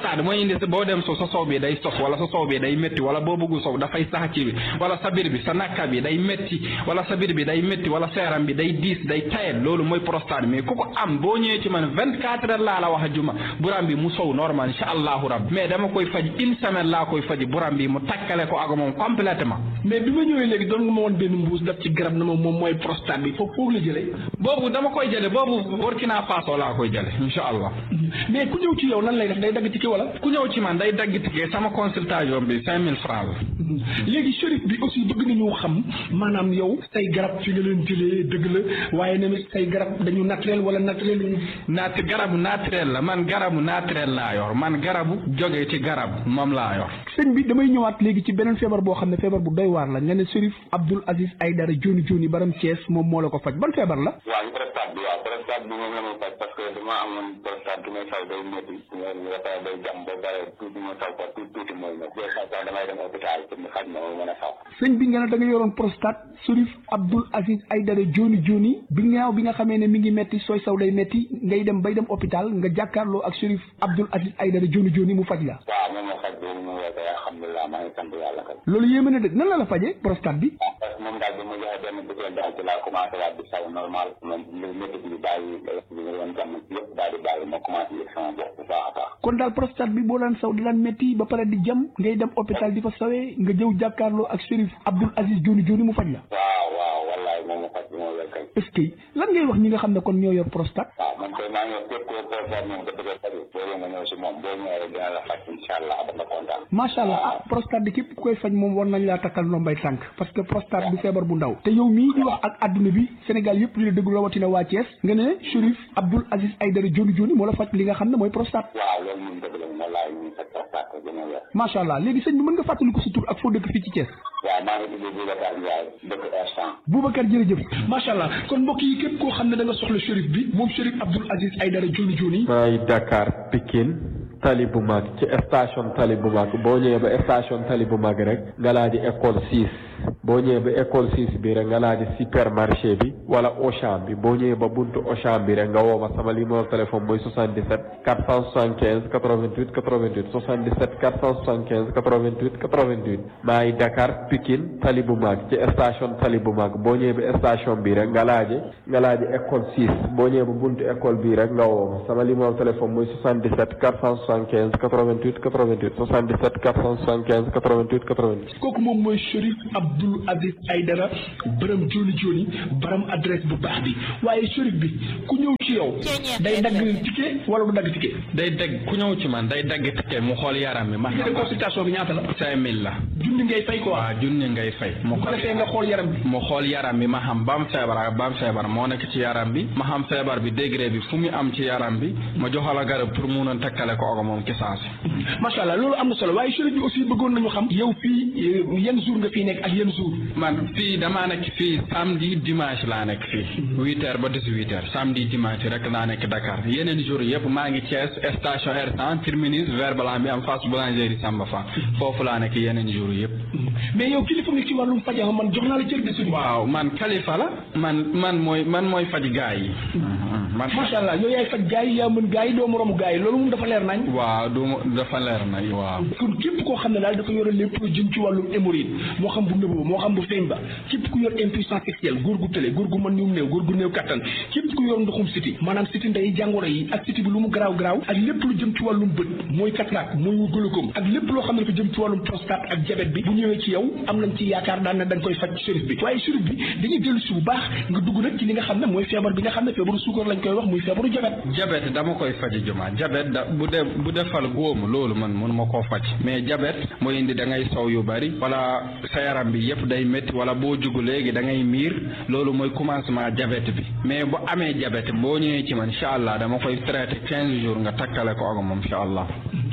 prostate mooy indi boo dem so sa sow bi day sof wala sa sow bi day métti wala boo bëggu sow dafay sax ci bi wala sa biir bi sa nakka bi day métti wala sa biir bi day métti wala sa yaram bi day diis day tayet loolu mooy prostate mais ku ko am boo ñëwee ci man vingt quatre heures laa la wax a juma buram bi mu sow normal insha allahu rabbi mais dama koy faj une semaine laa koy faji buram bi mu takkale ko ak moom complètement mais bi ma ñëwee léegi doon nga ma woon benn mbuus daf ci garab na ma moom mooy prostate bi foofu foofu la jëlee boobu dama koy jële boobu Burkina Faso laa koy jële insha allah mais ku ñëw ci yow nan lay def day dagg tike wala ku ñëw ci man day dagg tike sama consultation bi cinq mille francs la léegi Chérif bi aussi bëgg nañu xam maanaam yow say garab fi nga leen jëlee dëgg la waaye tamit say garab dañu naturel wala naturel lañu naat garabu naturel la man garabu naturel laa yor man garabu jógee ci garab moom laa yor sëñ bi damay ñëwaat léegi ci beneen feebar boo xam ne feebar bu doy waar la nga ne Chérif Abdoul Aziz Aïdara Joni Joni baram Thiès moom moo la ko faj ban feebar la waaw prostate bi waaw prostate bi moom la may faj parce que dama amoon prostate bi may fay day métti nga fay day jam ba pare tuuti ma taw ko tuuti tuuti mooy ma des fois sax damay dem hôpital pour mu faj ma ma mën a saw sëñ bi nga ne da nga yoroon prostate Chérif Abdoul Aziz Aïdara Joni Joni bi nga bi nga xamee ne mi ngi metti sooy saw day metti ngay dem bay dem hôpital nga jàkkaarloo ak Chérif Abdoul Aziz Aïdara Joni Joni mu faj la waaw moom ma faj boobu moom la alhamdulilah maa ngi sant yàlla kay loolu yéeme na dëgg nan la la fajee prostate bi parce que moom daal bi ma joxe benn butéel daal ci laa commencé waat di saw normal moom métti bi bàyyi bi nga doon jàmm yëpp daal di bàyyi ma commencé yëg sama bopp bu baax a baax kon daal prostate bi boo daan saw di daan métti ba pare di jam ngay dem hôpital di fa sawee nga jëw jàkkaarloo ak Chérif Abdoul Aziz Joni Joni mu faj la waaw waaw wallaay moom ma faj bi moo wér kay est-ce que lan ngay wax ñi nga xam ne kon ñoo yor prostate waaw man koy maa ngi wax képp koo prostate moom nga bëgg a faju boo nga ñëw si moom boo ñëwee dina la faj incha allah ba nga kontaan macha allah ah prostate bi képp koy faj moom war nañ laa takkal ndombay tànk parce que prostate du feebar bu ndaw te yow mii di wax ak adduna bi Sénégal yëpp di la déglu rawatina waa Thiès nga ne Chérif Abdoul Aziz Aïdara Joni Joni moo la faj li nga xam ne mooy prostate waaw loolu moom dëgg la wallaay ñu faj prostate ko gën a wér macha allah léegi sëñ bi mën nga fàttali ko sa tur ak foo dëkk fii ci Thiès waaw maa ngi tudd Boubacar Ndiaye dëkk instant Boubacar jërëjëf macha allah kon mbokk yi képp koo xam ne da nga soxla Chérif bi moom Chérif Abdoul Aziz Aïdara Joni Joni maay Dakar Pikine tali bu mag ci station tali bu mag boo ñëwee ba station tali bu mag rek nga laa di école 6 boo ñëwee ba école 6 bi rek nga laa di supermarché bi wala Auchan bi boo ñëwee ba buntu Auchan bi rek nga woo ma sama numéro téléphone mooy 77 475 88 88 77 475 88 88 maay Dakar Pikine tali bu mag ci station tali bu mag boo ñëwee ba station bi rek nga laaje nga laaje école 6 boo ñëwee ba buntu école bi rek nga woo ma sama numéro téléphone mooy 77 475 88 88 77 475 88 88. kooku moom mooy Chérif Abdoul Aziz Aïdara borom Joni Joni borom adresse bu baax bi waaye Chérif bi ku ñëw ci yow day dagg ticket wala du dagg ticket. day dagg ku ñëw ci man day dagg ticket mu xool yaram bi ma xam consultation bi ñaata la. cinq mille la. junni ngay fay quoi. waaw junni ngay fay. mu ko defee nga xool yaram bi. mu xool yaram bi ma xam ba am feebar ak ba am feebar moo nekk ci yaram bi ma xam feebar bi degré bi fu mu am ci yaram bi ma joxala garab pour mun a takkale ko ak moom kisaasi. macha allah loolu am na solo waaye Chérif bi aussi bëggoon nañu xam. yow fii yan jour nga fii nekk ak yan jour. man fii damaa nekk fii samedi dimanche laa nekk fii. huit heures ba dix huit heures samedi dimanche rek laa nekk Dakar yeneen jour yëpp maa ngi Thiès station R100 terminus vert blanc bi am face boulangerie Samba Fa foofu laa nekk yeneen jour yëpp. mais yow kilifa nga ci wàllum faj man jox naa la cër de suñu. waaw man kalifa la man man mooy man mooy faj gaa yi. man macha allah yow yaay faj gaa yi yaa mën gaa yi doo moromu gaa yi loolu moom dafa leer nañ. waaw du dafa leer nañ waaw. kon képp koo xam ne daal dafa yore lépp lu jëm ci wàllum hémorroïde moo xam bu nëbb moo xam bu feeñ ba képp ku yor impuissance sexuelle góor gu tële góor gu mën ñu néew góor gu néew kattan képp ku yor ndoxum siti maanaam siti ndey jàngoro yi ak siti bi lu mu garaaw garaaw ak lépp lu jëm ci wàllum bët mooy cataracte mooy glaucome ak lépp loo xam ne dafa jëm ci wàllum prostate ak diabète bi bu ñëwee ci yow am nañ ci yaakaar daan na dañ koy faj Chérif bi waaye Chérif bi dañuy dellu si bu baax nga dugg nag ci li nga xam ne mooy feebar bi nga xam ne feebaru suukar lañ koy wax muy feebaru diabète diabète dama koy faji juma diabète da bu dee bu defal góomu loolu man mun ma koo faj mais diabète mooy indi da ngay sow yu bari wala sa yaram bi yëpp day métti wala boo jugu léegi da ngay miir loolu mooy commencement diabète bi mais bu amee diabète boo ñëwee ci man incha allah dama koy traité quinze jours nga takkale ko ak moom incha allah.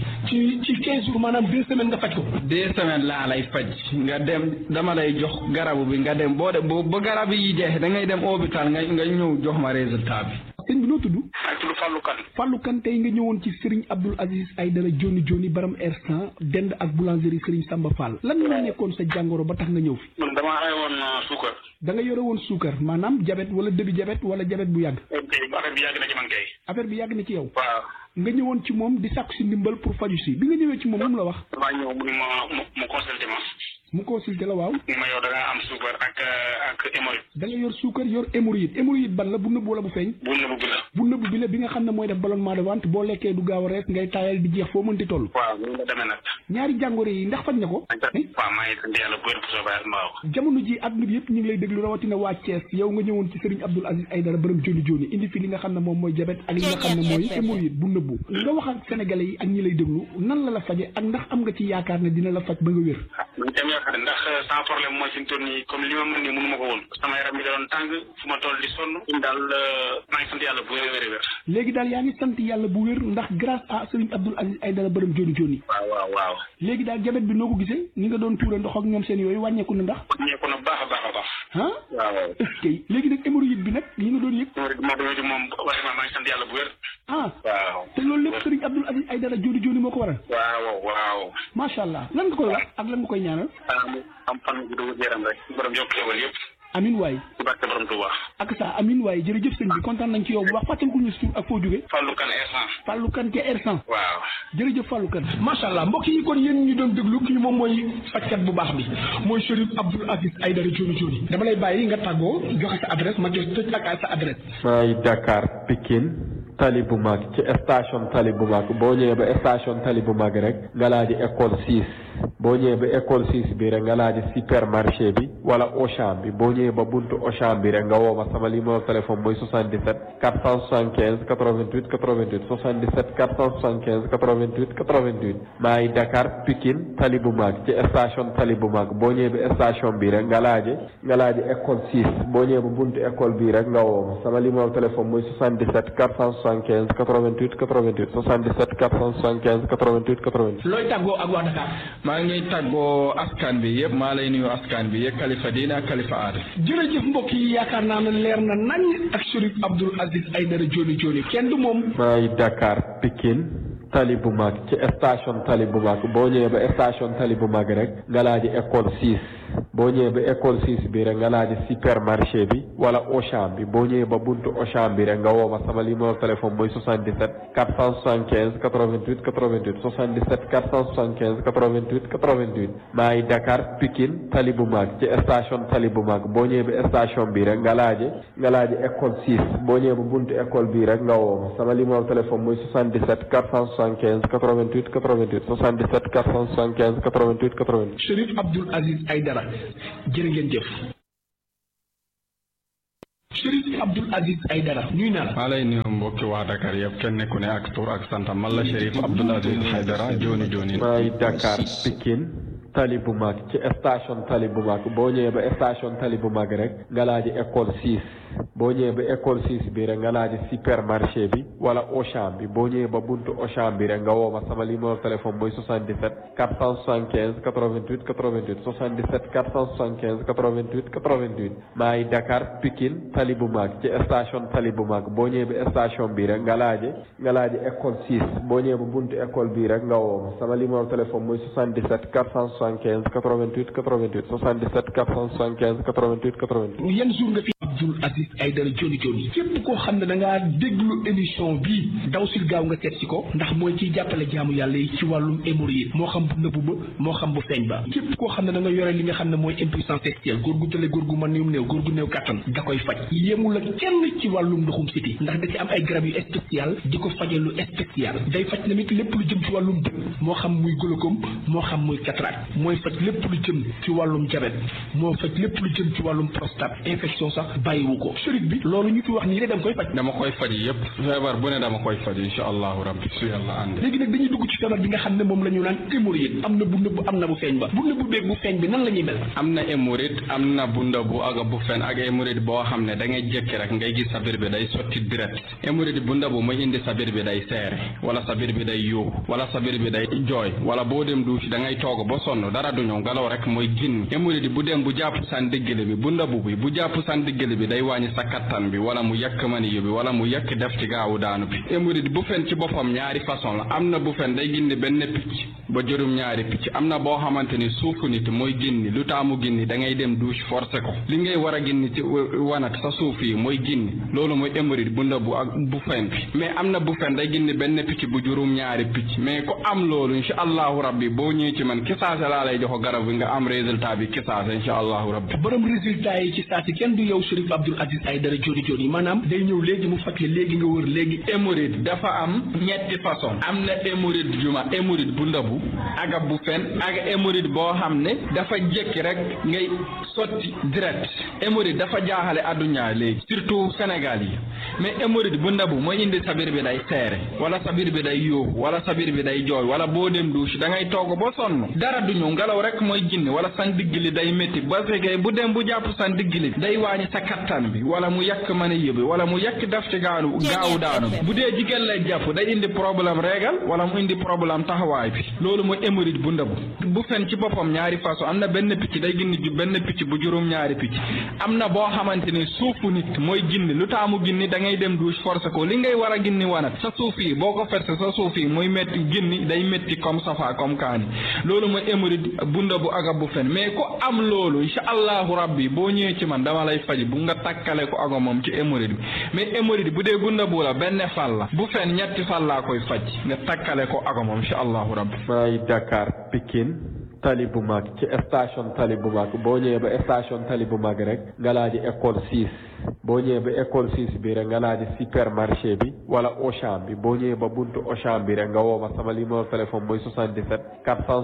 ci ci quinze jours maanaam deux semaines nga faj ko. deux semaines laa lay faj nga dem dama lay jox garabu bi nga dem boo de ba garab yi jeex da ngay dem hôpital nga nga ñëw jox ma résultat bi. sëñ bi noo tudd. maa ngi tudd Fallou Kane. Fallou Kane tey nga ñëwoon ci Serigne Abdoul Aziz Aïdara Joni Joni baram R100 dend ak boulangerie Serigne Samba Fall lan moo nekkoon sa jàngoro ba tax nga ñëw fi. man damaa amee woon suukar. da nga yore woon suukar maanaam diabète wala début diabète wala diabète bu yàgg. affaire bi yàgg na ci man kay. affaire bi yàgg na ci yow. waaw. nga ñëwoon ci moom di sàkku si ndimbal pour faju si bi nga ñëwee ci moom lu mu la wax damaa ñëw mu ni ma mu mu consulté ma mu consulté la waaw ni ma yow da nga am suukar ak ak hémorroïde da nga yor suukar yor hémorroïde hémorroïde ban la bu nëbb wala bu feeñ bu nëbb bi la bu nëbb bi la bi nga xam ne mooy def ballonnement de ventre boo lekkee du gaaw a rees ngay taayal di jeex foo mënti toll waaw ni la demee nag ñaari jàngoro yi ndax faj na ko waaw maa ngi sant yàlla bu wér bu soobee yàlla mbaaw jamono ji àdduna bi yëpp ñu ngi lay déglu rawatina waa Thiès yow nga ñëwoon ci Serigne Abdoul Aziz Aïdara bërëm joni joni indi fi li nga xam ne moom mooy jabet ak li nga xam ne mooy hémorroïde bu nëbbu nga wax ak sénégalais yi ak ñi lay déglu nan la la faje ak ndax am nga ci yaakaar ne dina la faj ba nga wér ñu dem yaakaar ndax sans problème mooy fi mu toll nii comme li ma mën nii mënu ma ko woon sama yaram mi da doon tàng fu ma toll di sonn ñun daal maa ngi sant yàlla bu wér wér wér léegi daal yaa ngi sant yàlla bu wér ndax grâce à Serigne Abdoul Aziz Aïdara bërëm joni joni waaw waaw waaw léegi daal jabet bi noo ko gisee ni nga doon tuura ndox ak ñoom seen yooyu wàññeeku na ndax wàññeeku na baax a baax a baax ah waaw est-ce que léegi nag hémorroïde bi nag li nga doon yëg hémorroïde moo doon moom vraiment maa ngi sant yàlla bu wér ah waaw te loolu lépp Serigne Abdoul Aziz Aïdara joni joni moo ko waral waaw waaw macha allah lan nga koy wax ak lan nga koy ñaanal am fan bu dugg yaram rek borom yokk xewal yëpp amin waay ci barke borom Touba ak sa amin waay jërëjëf sëñ bi kontaan nañ ci yow bu baax fàttali ko ñu suuf ak foo jóge Fallou Kane R100 Fallou Kane ca R100 waaw jërëjëf Fallou Kane macha allah mbokk yi kon yéen ñu doon déglu kii moom mooy fajkat bu baax bi mooy Chérif Abdoul Aziz Aïdara Dioni Dioni dama lay bàyyi nga tàggoo joxe sa adresse ma jox tëj ak sa adresse maa ngi Dakar Pikine tali bu mag ci station tali bu mag boo ñëwee ba station tali bu mag rek nga laaji école 6 boo ñëwee ba école 6 bi rek nga laaji supermarché bi wala Auchan bi boo ñëwee ba buntu Auchan bi rek nga woo ma sama numéro téléphone mooy 77 475 88 88 77 475 88 88 maa ngi Dakar Pikine tali bu mag ci station tali bu mag boo ñëwee ba station bi rek nga laaji nga laaji école 6 boo ñëwee ba buntu école bi rek nga woo ma sama numéro téléphone mooy 77 475 88 88 77 475 88 88. looy tàggoo ak waa Dakar. maa ngi tàggoo askan bi yëpp maa lay nuyu askan bi yëpp kalifa diine ak kalifa aada. jërëjëf mbokk yi yaakaar naa ne leer na nañ ak Chérif Abdoul Aziz Aïdara Dioni Dioni kenn du moom. maa ngi Dakar Pikine tali bu mag ci station tali bu mag boo ñëwee ba station tali bu mag rek nga laaji école 6 boo ñëwee ba école 6 bi rek nga laaji supermarché bi wala Auchan bi boo ñëwee ba buntu Auchan bi rek nga woo ma sama numéro téléphone mooy 77 475 88 88 77 475 88 88 maa ngi Dakar Pikine tali bu mag ci station tali bu mag boo ñëwee ba station bi rek nga laaji nga laaji école 6 boo ñëwee ba buntu école bi rek nga woo ma sama numéro téléphone mooy 77 475 88 88 77 475 88 88. Chérif Abdoul Aziz Aïdara jërë ngeen jëf. Chérif Abdoul Aziz Aïdara ñuy naa la. maa lay nuyu mbokki waa Dakar yëpp kenn ku ne ak tur ak santam man la Chérif Abdoul Aziz Aïdara Dioni Dioni. maa ngi Dakar Pikine tali bu mag ci station tali bu mag boo ñëwee ba station tali bu mag rek nga laaji école 6 boo ñëwee ba école 6 bi rek nga laaji supermarché bi wala Auchan bi boo ñëwee ba buntu Auchan bi rek nga woo ma sama numéro téléphone mooy 77 475 88 88 77 475 88 88 maa ngi Dakar Pikine tali bu mag ci station tali bu mag boo ñëwee ba station bi rek nga laaji nga laaji école 6 boo ñëwee ba buntu école bi rek nga woo ma sama numéro téléphone mooy 77 475 88 88 77 475 88 88. yan jour nga fi Abdoul Aziz Aïdara Dioni Dioni képp koo xam ne da ngaa déglu émission bii daw sil gaaw nga seet si ko ndax mooy ciy jàppale jaamu yàlla yi ci wàllum hémorroïde moo xam bu nëbbu ba moo xam bu feeñ ba képp koo xam ne da nga yore li nga xam ne mooy impuissance sexuelle góor gu tële góor gu mën néew néew góor gu néew kattan da koy faj yemul ak kenn ci wàllum ndoxum siti ndax da ci am ay garab yu spécial di ko faje lu spécial day faj tamit lépp lu jëm ci wàllum bët moo xam muy glaucome moo xam muy cataracte mooy faj lépp lu jëm ci wàllum jabet moo faj lépp lu jëm ci wàllum prostate infection sax bàyyiwu ko Chérif bi loolu ñu fi wax nii rek da nga koy faj dama koy faj yëpp feebar bu ne dama koy faj incha allahu rabbi su yàlla ànd léegi nag dañuy dugg ci feebar bi nga xam ne moom la ñu naan hémorroïde am na bu nëbb am na bu feeñ ba bu nëbb beeg bu feeñ bi nan la ñuy mel am na hémorroïde am na bu ndëbu ak bu fen ak hémorroïde boo xam ne da ngay jékki rek ngay gis sa biir bi day sotti direct hémorroïde bu ndëbu mooy indi sa biir bi day seere wala sa biir bi day yuuxu wala sa biir bi day jooy wala boo dem duusi da ngay toog ba sonn dara du ñëw ngelaw rek mooy ginn hémorroïde bu dem bu jàpp san diggale bi bu ndëbu bi bu jàpp san diggale bi day wàññi sa kattan bi wala mu yàkk maniyu bi wala mu yàkk def ci gaawu daanu bi hémorroïde bu fen ci boppam ñaari façon la am na bu fen day gindi benn picc ba juróom-ñaari picc am na boo xamante ni suufu nit mooy génni lu taamu génni da ngay dem douche forcé ko li ngay war a génni ci wanat sa suuf yi mooy génni loolu mooy hémorroïde bu ndabu ak bu fen bi mais am na bu fen day génni benn picc bu juróom-ñaari picc mais ku am loolu incha allahu rabbi boo ñëwee ci man kisaase laa lay jox garab bi nga am résultat bi kisaase incha allahu rabbi borom résultat yi ci saa si kenn du yow Chérif Abdoul Aziz Aïdara joni joni maanaam day ñëw léegi mu faj la léegi nga wër léegi hémorroïde dafa am ñetti façon am na hémorroïde juma hémorroïde bu ndabu aga bu fen ak hémorroïde boo xam ne dafa jékki rek ngay sotti direct hémorroïde dafa jaaxale adduna léegi surtout Sénégal yi mais hémorroïde bu ndabu mooy indi sabir bi day seere wala sabir bi day yóoxu wala sabir bi day jooy wala boo dem douche da ngay togg ba sonn dara du ñëw ngelaw rek mooy ginne wala san digg li day métti ba fekkee bu dem bu jàpp san digg li day wàññi sa kattan bi wala mu yàq mën a yëbi wala mu yàq daf ci gaanu gaawu daanu bi bu dee jigéen lay jàpp day indi problème régal wala mu indi problème taxawaay bi loolu mooy hémorroïde bu ndabu bu fen ci boppam ñaari façon am na benn picc day ginni ju benn picc bu juróom ñaari picc am na boo xamante ni suufu nit mooy ginni lu taamu ginni da ngay dem douche forcé ko li ngay war a ginni wanat sa suuf yi boo ko ferse sa suuf yi muy métti ginni day métti comme safa comme kaani loolu mooy hémorroïde bu ndabu aga bu fen mais ku am loolu incha allahu rabbi boo ñëwee ci man dama lay faj bu nga takkale ko aga moom ci hémorroïde bi mais hémorroïde bu dee bu ndabu la benn fal la bu fen ñetti fal laa koy faj nga takkale ko aga moom incha allahu rabbi maay Dakar Pikine tali bu mag ci station tali bu mag boo ñëwee ba station tali bu mag rek nga laaji école six boo ñëwee ba école six bi rek nga laaji supermarché bi wala Auchan bi boo ñëwee ba buntu Auchan bi rek nga woo ma sama numéro téléphone mooy 77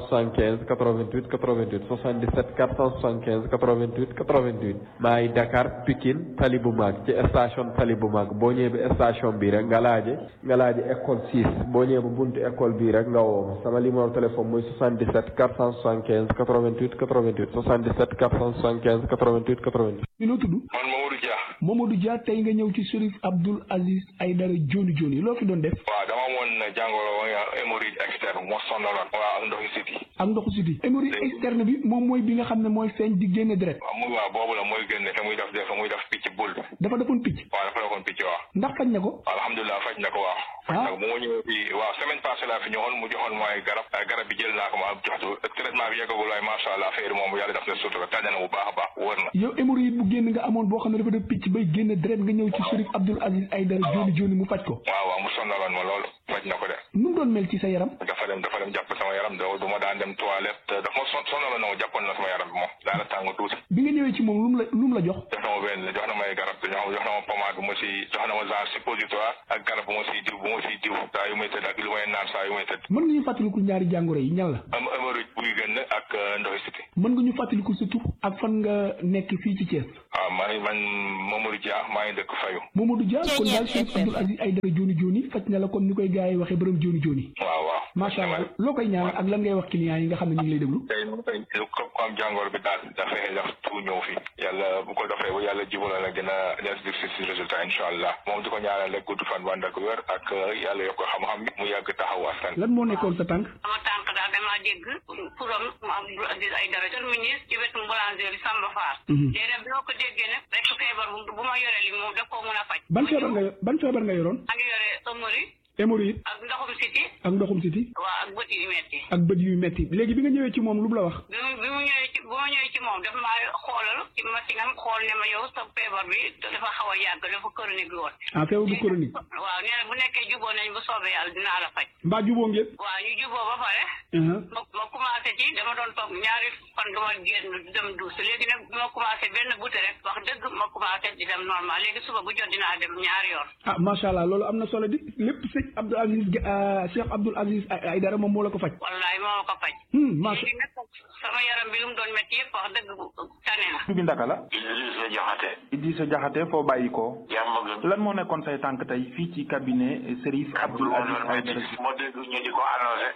475 88 88 77 475 88 88 maay Dakar Pikine tali bu mag ci station tali bu mag boo ñëwee ba station bi rek nga laaji nga laaji école six boo ñëwee ba buntu école bi rek nga woo ma sama numéro téléphone mooy 77 475 88 88 77 475 88 88. mi noo tudd. man Mamadou Dia. Mamadou Dia tey nga ñëw ci Chérif Abdoul Aziz Aïdara joni joni loo fi doon def. waaw dama amoon jàngoro hémorroïde externe moo sonaloon. waaw ak ndoxu siti. ak ndoxu siti. hémorroïde externe bi moom mooy bi nga xam ne mooy feeñ di génne deret. waaw muy waaw boobu la mooy génne te muy def def muy def picc bul. dafa defoon picc. waaw dafa defoon picc waaw. ndax faj na ko. alhamdulilah faj na ko waaw. faj na ko bu ma ñëwee fii waaw semaine passée laa fi ñëwoon mu joxoon mooy garab garab bi jël naa ko ma joxtu traitement bi yeggagul waaye macha allah affaire moom yàlla def na sutura tànn na bu baax a baax wër na. yow hémorroïde bu génn nga amoon boo xam ne dafa def picc bay génn deret nga ñëw ci Chérif Abdoul Aziz Aïdara joni joni mu faj ko. waaw waaw mu sonnaloon ma loolu faj na ko de. nu mu doon mel ci sa yaram. dafa dem dafa dem jàpp sama yaram do du ma daan dem toilette dafa ma son sonnaloon na ma jàppoon na sama yaram bi moom daana tàng tuuti. bi nga ñëwee ci moom lu mu la lu mu la jox. jox na ma benn jox na may garab jox jox na ma pommade bu ma si jox na ma genre suppositoire ak garab bu ma siy diw bu ma siy diw saa yu may tëdd ak lu may naan saa yu may tëdd. mën nga ñu fàttaliku ñaari jàngoro yi ñan la. am hémorroïde buy génn ak ndoxi siti. mën nga ñu fàttaliku sa tur ak fan nga nekk fii ci Thiès. waaw man man Mamadou Dia maa ngi dëkk Fayu. Mamadou Dia kon daal Chérif Abdoul Aziz Aïdara joni joni faj na la kon ni koy gars yi waxee borom joni joni. waaw waaw. macha allah loo koy ñaan ak lan ngay wax clients yi nga xam ne ñu ngi lay déglu. tey tey ko am jàngoro bi daal dafay def tout ñëw fi yàlla bu ko defee bu yàlla jubala la dina dina si si résultat incha allah moom di ko ñaanal rek gudd fan wànd ak wér ak yàlla yokk xam-xam bi mu yàgg taxaw askan. lan moo nekkoon sa tànk. sama tànk daal damaa dégg turam Abdoul Aziz Aïdara terminus ci wetu boulangerie Samba Fall. léegi bi ma ko déggee nag rek feebar bu ma yoree li moom daf koo mën a faj. ban feebar nga ban feebar nga yoroon. maa ngi yore hémorroïde. hémorroïde. ak ndoxum siti. ak ndoxum siti. waaw ak bët yu metti. ak bët yu metti léegi bi nga ñëwee ci moom lu mu la wax. bi mu bi mu ñëwee ci bu ma ñëwee ci moom dafa maa xoolal ci machine am xool ne ma yow sa feebar bi dafa xaw a yàgg dafa chronique woon. ah feebar bu chronique. waaw nee na bu nekkee juboo nañ bu soobee yàlla dinaa la faj. mbaa juboo ngeen. waaw ñu juboo ba pare. ma ma commencé ci dama doon toog ñaari fan du ma génn dem duus léegi nag bi ma commencé benn buté rek wax dëgg ma commencé di dem normal léegi suba bu jot dinaa dem ñaari yoon. ah macha allah loolu am na solo di lépp sëñ Abdoul Aziz Cheikh Abdoul Aziz Aïdara moom moo la ko faj. wallaay moo ko faj. macha léegi nag sama yaram bi lu mu doon métti yëpp wax dëgg tane na. bi ndaka la. Idrissa Diakhaté. Idrissa Diakhaté foo bàyyi ko. jàmm gën. lan moo nekkoon say tànk tey fii ci cabinet Chérif Abdoul Aziz Aïdara. moo dégg ñu di ko annoncé.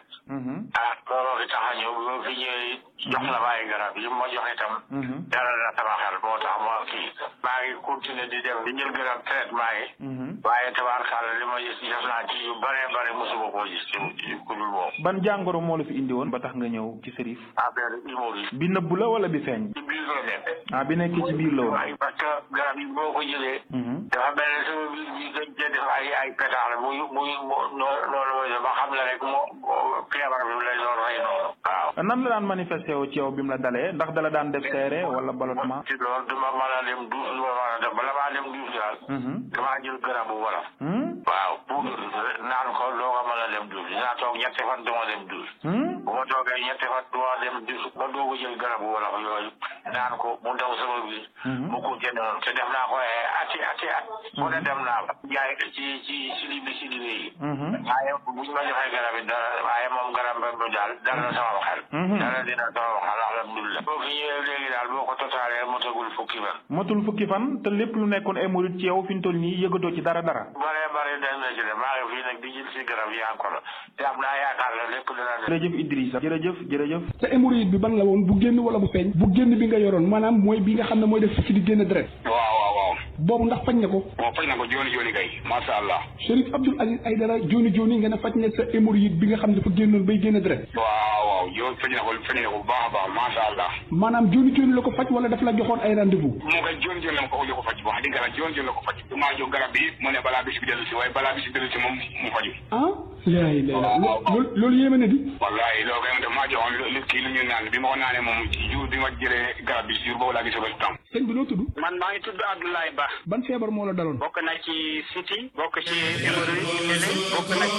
ah looloo fi tax a ñëw bi ma fi ñëwee jox la ma ay garab yi ma jox itam. dara na sama xel moo tax ma kii. maa ngi continuer di dem di jël garab traitement yi waaye tabaarkàlla li ma gis def naa ci yu bare bare mosuma koo gis ci ku dul moom ban jàngoro moo la fi indi woon ba tax nga ñëw ci sërif affaire hémorroïde bi nëbbu la wala bi feeñ ci biir la nekk ah bi nekk ci biir la woon waaye parce que garab yi boo ko jëlee dafa mel ne sama biir bi gën cee def ay ay pétard muy muy noonu mooy ba xam ne rek moo feebar bi lay doon rey noonu waaw nan la daan manifesté wu ci yow bi mu la dalee ndax dala daan def seere wala ballottement ci loolu duma mën a dem duus duma mën a def bala maa dem duus daal damaa jël garabu wolof waaw pour naan ko doo ko mën a dem duus dinaa toog ñetti fan duma dem duus bu ma toogee ñetti fan duma dem duus ba doo ko jël garabu wolof yooyu naan ko mu daw sama biir mu continué noonu te def naa ko ati ati at mu ne dem naa ba jaay ci ci sili bi sili yi waaye buñ ma joxee garab yi dara waaye moom garab ba daal dal na sama xel dara dina sama xel alhamdulilah boo fi ñëwee léegi daal boo ko totaalee motagul fukki fan matul fukki fan te lépp lu nekkoon hémorroïde ci yow fi ñu toll nii yëgatoo ci dara dara bare bare dañ na ci de maa ngi fii nag di jël si garab yi encore te am naa yaakaar la lépp dina ne jërëjëf Idrissa jërëjëf jërëjëf sa hémorroïde bi ban la woon bu génn wala bu feeñ bu génn bi nga yoroon maanaam mooy bi nga xam ne mooy def ci di génn deret waaw waaw waaw boobu ndax faj na ko waaw faj na ko jooni jooni kay masha Allah Chérif Abdoul Aziz Aïdara jooni jooni nga ne faj na sa hémorroïde bi nga xam ne dafa génnoon bay génn deret waaw waaw yow faj na ko faj na ko bu baax a baax masha Allah maanaam jooni jooni la ko faj wala daf la joxoon ay rendez-vous moo koy jooni jooni la ko ko faj wax dëgg la jooni jooni la ko faj maa jox garab bi mu ne balaa bis bi dellu si waaye balaa bis bi dellu si moom mu faju ah laay lay loolu loolu yéeme na di wallahi loolu kay daf maa joxoon kii lu ñu naan bi ma ko naanee moom ci jour bi ma jëlee garab bi jour boobu laa gis résultat sëñ bi noo tudd man maa ngi tudd Abdoulaye Ba ban feebar moo la daloon bokk na ci siti bokk ci hémorroïde bokk na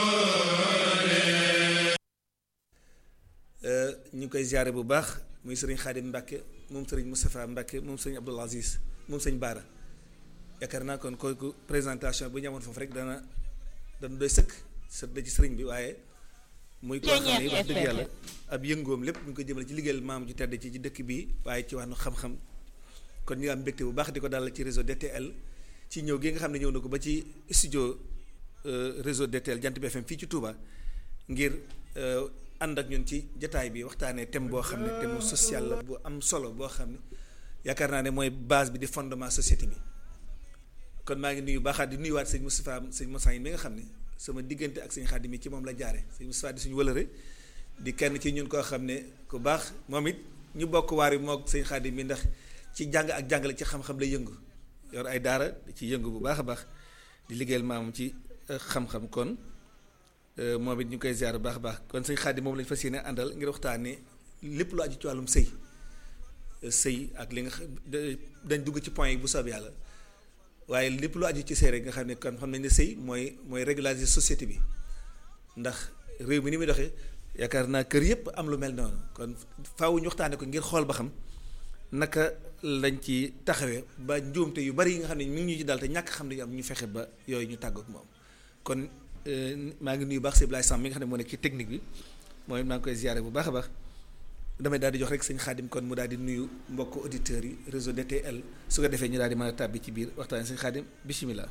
ñu koy ziare bu baax muy sëriñ Xaadim Mbàkke moom sëriñ Moustapha Mbàkke moom sëriñ Abdoul Aziz moom sëriñ Baara yaakaar naa kon kooku présentation bu ñu amoon foofu rek dana dana doy sëkk sët da ci sëriñ bi waaye muy koo xam ne wax dëgg yàlla ab yëngoom lépp ñu ngi ko jëmale ci liggéeyal maam ju tedd ci ci dëkk bi waaye ci wàllu xam-xam kon ñu am mbégte bu baax di ko dalal ci réseau DTL ci ñëw gi nga xam ne ñëw na ko ba ci studio réseau DTL Jant bi FM fii ci Touba ngir ànd ak ñun ci jataay bi waxtaanee thème boo xam ne thème social la bu am solo boo xam ne yaakaar naa ne mooy base bi di fondement société bi kon maa ngi nuyu baaxaat di nuyuwaat sëñ Moustapha sëñ Moussa yi mi nga xam ne sama diggante ak sëñ Xaadim mi ci moom la jaare sëñ Moustapha di suñu wëlëre di kenn ci ñun koo xam ne ku baax moom it ñu bokk waar yi moog sëñ Xaadim mi ndax ci jàng ak jàngale ci xam-xam la yëngu yor ay daara ci yëngu bu baax a baax di liggéeyal maam ci xam-xam kon moom it ñu koy ziar bu baax a baax kon sëñ Xaadim moom lañu fas yéene àndal ngir waxtaanee lépp lu aju ci wàllum sëy sëy ak li nga xam dañ dugg ci point yi bu soob yàlla waaye lépp lu aju ci sëy rek nga xam ne kon xam nañ ne sëy mooy mooy régulariser société bi ndax réew mi ni muy doxee yaakaar naa kër yëpp am lu mel noonu kon faaw ñu waxtaanee ko ngir xool ba xam naka lañ ci taxawee ba njuumte yu bari yi nga xam ne mi ngi ñu ci dal te ñàkk xam ne ñu am ñu fexe ba yooyu ñu tàggook moom kon maa ngi nuyu baax si Blaye Samb mi nga xam ne moo nekk ci technique bi mooy maa ngi koy ziare bu baax a baax damay daal di jox rek sëñ Xaadim kon mu daal di nuyu mbokk auditeurs yi réseau DTL su ko defee ñu daal di mën a tàbbi ci biir waxtaan sëñ Xaadim bisimilah.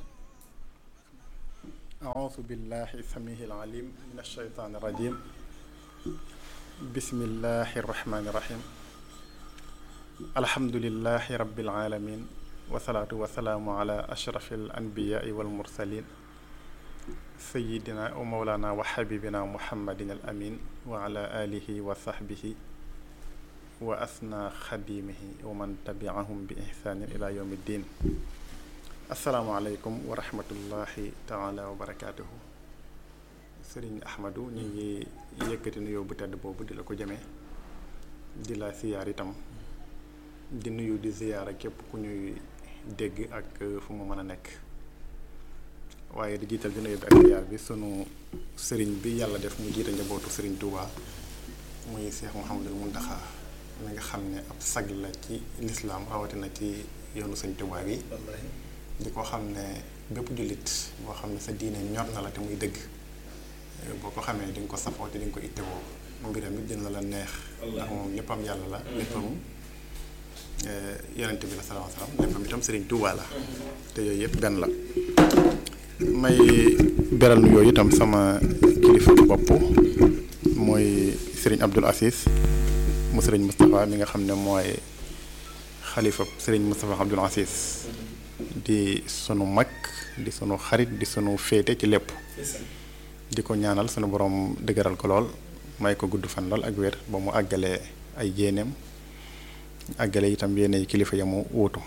aoudu billahi samihi alalim min alsheytaan irrajim bismillahi irrahmani irrahim alhamdulilahi rabbil alamin wasalaatu wasalaamu ala ashrafi al anbiyaai wal mursalin sayidina wa mawlana wa xabibina muhammadin al amin wa ala alihi wa sahbihi wa asna xadimihi wa man tabiahum bi ihsanin ila yawmi ddin asalaamualeykum wa rahmatullahi taala wa barakaatuhu sëriñ ahmadu ñu ngi yëkkati nuyoo bu tedd boobu di la ko jëmee di la siyaar itam di nuyu di ziyaara képp ku ñuy dégg ak fu mu mën a nekk waaye di jiital di nuyu bi ak ziyaar bi sunu sëriñ bi yàlla def mu jiite njabootu sëriñ Touba muy Cheikh Mouhamadul Mountakha mi nga xam ne ab sag la ci lislaam rawatina ci yoonu sëñ Touba bi di ko xam ne bépp jullit boo xam ne sa diine ñor na la te muy dëgg boo ko xamee di nga ko safoo te di nga ko ittewoo mbiram it dina la neex ndax moom léppam yàlla la léppam yonente bi la salaam salaam léppam itam sëriñ Touba la te yooyu yëpp benn la may beral nu yooyu itam sama kilifa bopp mooy sëriñ Abdoul Aziz mu sëriñ Moustapha mi nga xam ne mooy xalifa sëriñ Moustapha Abdoul Aziz di sunu mag di sunu xarit di sunu féete ci lépp di ko ñaanal sunu borom dëgëral ko lool may ko gudd fan lool ak wér ba mu àggale ay yéeneem àggale itam yéene kilifa ya mu wuutu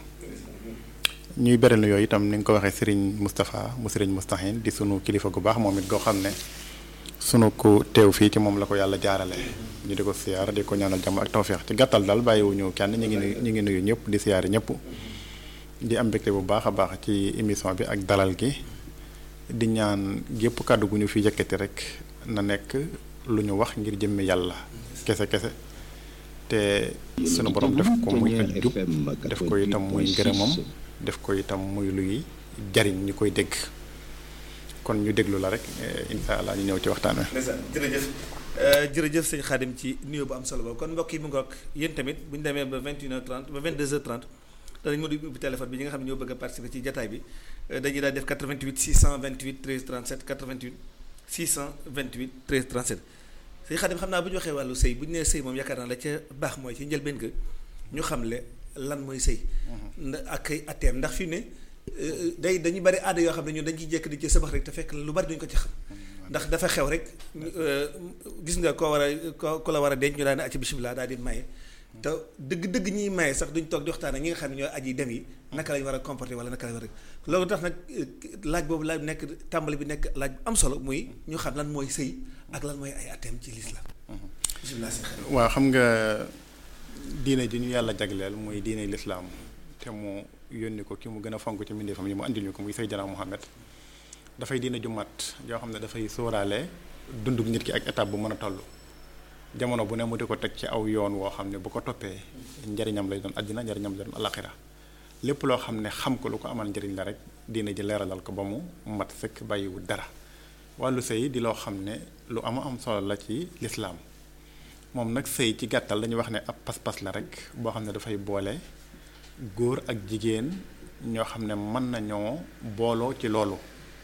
ñuy beral na yooyu itam ni nga ko waxee sëriñ Moustapha mu sëriñ Moustahine di sunu kilifa gu baax moom it goo xam ne sunu ko teew fii ci moom la ko yàlla jaarale ñu di ko siyaar di ko ñaanal jàmm ak tawféex ci gàttal daal bàyyiwuñu kenn ñu ngi nuyu ñu ngi nuyu ñëpp di siyaari ñëpp di am mbégte bu baax a baax ci émission bi ak dalal gi di ñaan gépp kàddu gu ñu fi yëkkati rek na nekk lu ñu wax ngir jëmmi yàlla kese kese te sunu borom def ko muy ak jub def ko itam muy ngërëmam def ko itam muy luy jariñ ñu koy dégg kon ñu déglu la rek incha allah ñu ñëw ci waxtaan wi. jërëjëf jërëjëf sëñ Xaadim ci nuyoo bu am solo boobu kon mbokk yi mu ngoog yéen tamit bu ñu demee ba 21h30 ba 22h30 danañ mën a ubbi téléphone bi ñi nga xam ne ñoo bëgg a participer ci jataay bi dañuy daal def 88 628 13 37 88 628 13 37 sëñ Xaadim xam naa bu ñu waxee wàllu sëy bu ñu nee sëy moom yaakaar naa la ca baax mooy ci njëlbeen ga ñu xamle lan mooy sëy. ak ay atteem ndax fi ne day dañu bari aada yoo xam ne ñun dañ ciy jekk di ci sabax rek te fekk lu bari duñ ko ci xam. ndax dafa xew rek gis nga koo war a ko ku la war a denc ñu daal ne acci bisimilah daal di maye. te dëgg-dëgg ñiy maye sax duñ toog di waxtaan ak ñi nga xam ne ñooy aji dem yi naka lañ war a comporter wala naka lañ war a loolu tax nag laaj boobu laaj nekk tàmbali bi nekk laaj bu am solo muy ñu xam lan mooy sëy ak lan mooy ay atteem ci lislaam bisimilah waaw xam nga diine ji ñu yàlla jagleel muy diine lislaam te mu yónni ko ki mu gën a fonk ci mbindeefam yi mu andil ñu ko muy Seydina Muhammad dafay diine ju mat yoo xam ne dafay sóoraale dundug nit ki ak étape bu mën a toll jamono bu ne mu di ko teg ci aw yoon woo xam ne bu ko toppee njariñam lay doon àddina njariñam lay doon alaxira lépp loo xam ne xam ko lu ko amal njariñ la rek diine ji leeralal ko ba mu mat sëkk bàyyiwu dara wàllu sëy di loo xam ne lu ama am solo la ci lislaam moom nag sëy ci gàttal dañuy wax ne ab pas-pas la rek boo xam ne dafay boole góor ak jigéen ñoo xam ne mën nañoo booloo ci loolu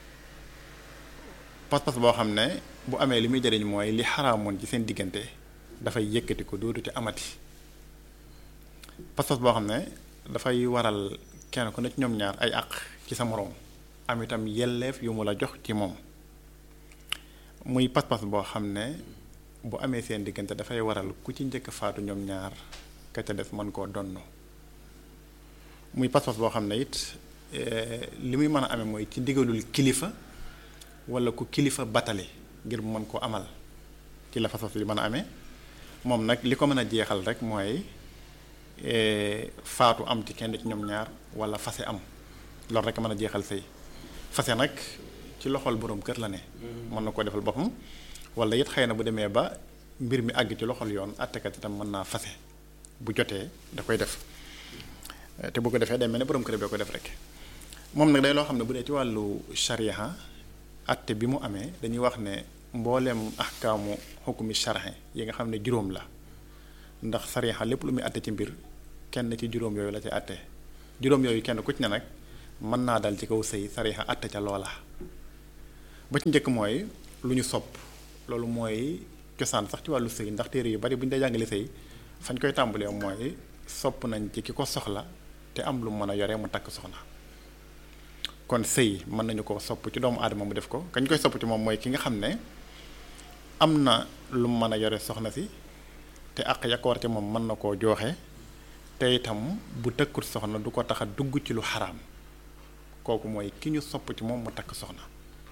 pas-pas boo xam ne bu amee li muy jëriñ mooy li xaraamoon ci seen diggante dafay yëkkati ko dootu ci amati pas-pas boo xam ne dafay waral kenn ku ne ci ñoom ñaar ay àq ci sa moroom am itam yelleef yu mu la jox ci moom muy pas-pas boo xam ne bu amee seen diggante dafay waral ku ci njëkk faatu ñoom ñaar ka ca des mën koo donn muy pas-pas boo xam ne it li muy mën a amee mooy ci ndigalul kilifa wala ku kilifa batale ngir mu mën koo amal ci la pas-pas li mën a amee moom nag li ko mën a jeexal rek mooy faatu am ci kenn ci ñoom ñaar wala fase am loolu rek mën a jeexal sëy fase nag ci loxol boroom kër la ne mën na koo defal boppam wala it xëy na bu demee ba mbir mi àgg ci loxol yoon àttekat itam mën naa fase bu jotee da koy def te bu ko defee day mel ne borom kër bee ko def rek moom nag day loo xam ne bu dee ci wàllu sharia atte bi mu amee dañuy wax ne mbooleem ahkaamu xukumi sharhi yi nga xam ne juróom la ndax sharia lépp lu muy atte ci mbir kenn ci juróom yooyu la ci atte juróom yooyu kenn ku ci ne nag mën naa dal ci kaw sëy sharia atte ca loola ba ci njëkk mooy lu ñu sopp loolu mooy cosaan sax ci wàllu sëy ndax téere yu bari bu ñu dee jàngale sëy fañ koy tàmbalee mooy sopp nañ ci ki ko soxla te am lu mën a yore mu takk soxna kon sëy mën nañu ko sopp ci doomu aadama mu def ko kañ koy sopp ci moom mooy ki nga xam ne am na lu mën a yore soxna si te àq ya ko war ci moom mën na koo jooxe te itam bu tëkkut soxna du ko tax a dugg ci lu xaraam kooku mooy ki ñu sopp ci moom mu takk soxna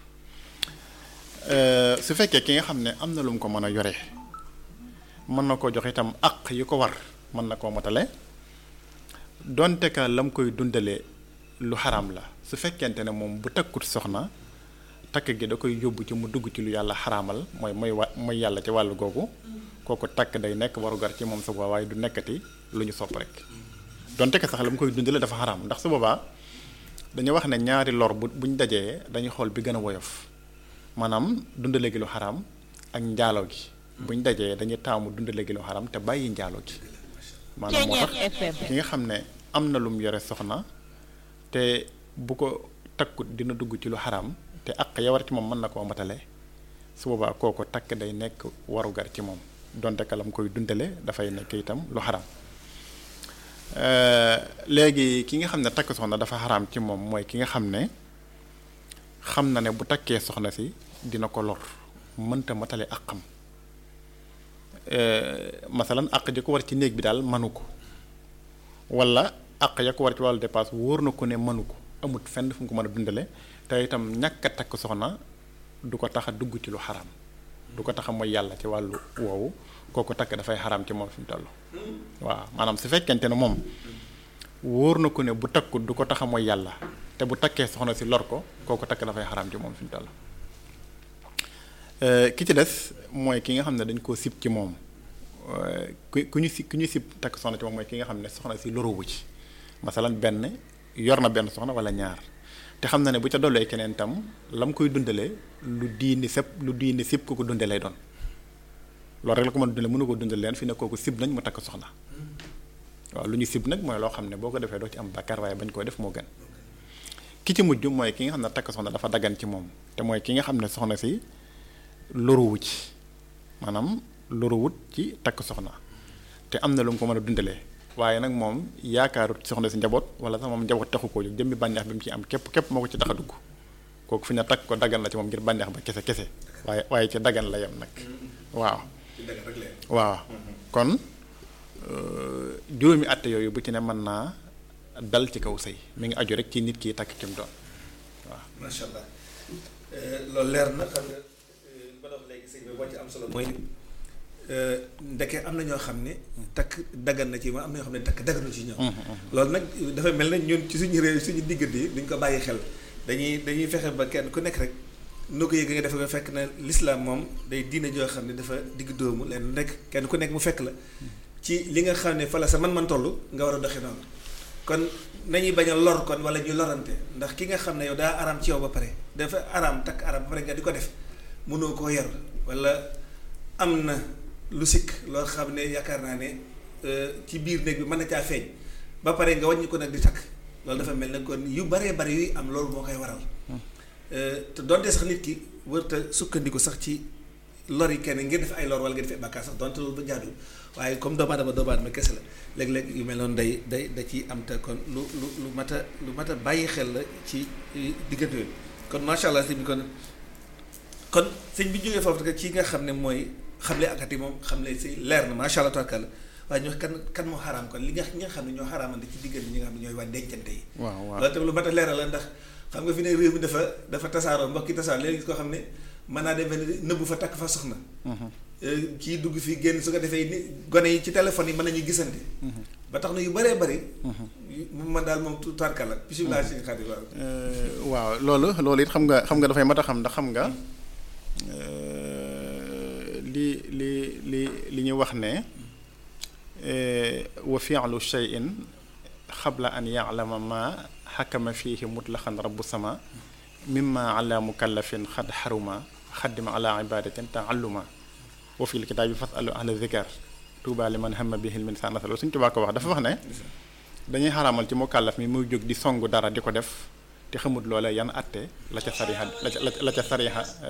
su fekkee ki nga xam ne am na lu mu ko mën a yore mën na koo jox itam àq yi ko war mën na koo motale donte ka lam koy dundalee lu xaraam la su fekkente ne moom bu takkut soxna takk gi da koy yóbbu ci mu dugg ci lu yàlla xaraamal mooy mooy wa mooy yàlla ci wàllu googu kooku takk day nekk warugar ci moom su boobaa waaye du nekkati lu ñu sopp rek donte ka sax lam koy dundalee dafa xaraam ndax su boobaa dañu wax ne ñaari lor bu buñ dajee dañuy xool bi gën a woyof maanaam dundale gi lu xaraam ak njaalo gi buñ dajee dañuy taamu dundale gi lu xaraam te bàyyi njaalo gi maanaam moo tax ki nga xam ne am na lum yore soxna te bu ko takkut dina dugg ci lu xaraam te àq ya war ci moom mën na koo matale su boobaa kooko takk day nekk warugar ci moom donte kalam koy dundale dafay nekk itam lu xaraam léegi ki nga xam ne takk soxna dafa xaraam ci moom mooy ki nga xam ne xam na ne bu takkee soxna si dina ko lor mënta matale ak xam masalan àq ji ko war ci néeg bi daal manu ko wala àq ya ko war ci wàllu dépasse wóor na ko ne mënu ko amut fenn fu mu ko mën a dundale te itam ñàkk a takk soxna du ko tax a dugg ci lu xaram du ko tax a mooy yàlla ci wàllu woowu kooku takk dafay xaram ci moom fi mu toll waaw maanaam su fekkente ne moom wóor na ko ne bu takkut du ko tax a mooy yàlla te bu takkee soxna si lor ko kooku takk dafay xaram ci moom fi mu toll ki ci des mooy ki nga xam ne dañ koo sib ci moom ku ku ñu si ku ñu sib takk soxna ci moom mooy ki nga xam ne soxna si loruwu ci masalan benn yor na benn soxna wala ñaar te xam na ne bu ca dollee keneen tam la mu koy dundalee lu diini sëpp lu diini sib ko ko dunde lay doon loolu rek la ko mën a dundale mënu ko dundal leen fi ne kooku sib nañ mu takk soxna waaw lu ñu sib nag mooy loo xam ne boo ko defee doo ci am bàkkaar waaye bañ koo def moo gën ki ci mujj mooy ki nga xam ne takk soxna dafa daggan ci moom te mooy ki nga xam ne soxna si loruwu ci maanaam loruwut ci takk soxna te am na lu mu ko mën a dundalee waaye nag moom yaakaarut soxna si njaboot wala sax moom njaboot taxu koo jóg jëmmi bànneex bi mu ci am képp képp moo ko ci tax a dugg kooku fi ne takk ko daggan la ci moom ngir bànneex ba kese kese waaye waaye ci daggan la yem nag waaw waaw kon juróomi àtte yooyu bu ci ne mën naa dal ci kaw sëy mi ngi aju rek ci nit ki takk kim doon waaw macha allah loolu leer na xam nga ba dox léegi sëñ bi boo ci am solo mooy ndeke am na ñoo xam ne takk daggan na ci ma am na ñoo xam ne takk dagganu ci ñoom loolu nag dafa mel ne ñun ci suñu réew suñu diggante yi duñ ko bàyyi xel dañuy dañuy fexe ba kenn ku nekk rek noo ko yëg nga defe ko fekk na l'islam moom day diine joo xam ne dafa digg dóomu leen nekk kenn ku nekk mu fekk la ci li nga xam ne fa la sa man-man toll nga war a doxe noonu kon nañuy bañ a lor kon wala ñu lorante ndax ki nga xam ne yow daa araam ci yow ba pare dafa araam takk araam ba pare nga di ko def mënoo koo yor wala am na lu sikk loo xam ne yaakaar naa ne ci biir néeg bi mën na caa feeñ ba pare nga wàññi ko nag di takk loolu dafa mel ne kon yu baree bari yuy am loolu moo koy waral te donte sax nit ki warta sukkandiku sax ci lor yi kenn ngir def ay lor wala ngir def ay bàkkaar sax donte loolu ba jaadu waaye comme doomu aadama doomu aadama kese la léeg-léeg yu mel noonu day day da ciy am te kon lu lu lu mat a lu mat a bàyyi xel la ci diggante yooyu kon macha allah sëñ bi kon kon sëñ bi jógee foofu ci nga xam ne mooy xamle akati moom xamle si leer na macha allah tabarkalla waaye ñu kan kan moo xaraam kon li nga ñi nga xam ne ñoo xaraamante ci diggante ñi nga xam ne ñooy waa dencante yi. waaw waaw loolu tamit lu mat a leeral la ndax xam nga fi ne réew mi dafa dafa tasaaroo mbokki tasaaroo léegi gis koo xam ne mën naa dem benn nëbbu fa takk fa soxna. kii dugg fii génn su ko defee ni gone yi ci téléphone yi mën nañu gisante. ba tax na yu bëree bëri. man daal moom tuutaarkalla. bisimilah si xarit waaw. waaw loolu loolu it xam nga xam nga dafay mat a xam ndax xam nga li li li li ñu wax ne wa fi'lu shay'in xabla an ya'lama ma xakama fiihi mutlaqan rabbu sama mimma ala mukallafin xad xaruma xaddima ala ibadatin taalluma wa fil kitaabi fasalu ahla zikar tuuba li man hamma bihi min sa nasalo suñ tubaa ko wax dafa wax ne dañuy xaraamal ci mukallaf mi muy jóg di songu dara di ko def te xamut loola yan atte la ca sariha la ca la ca sariha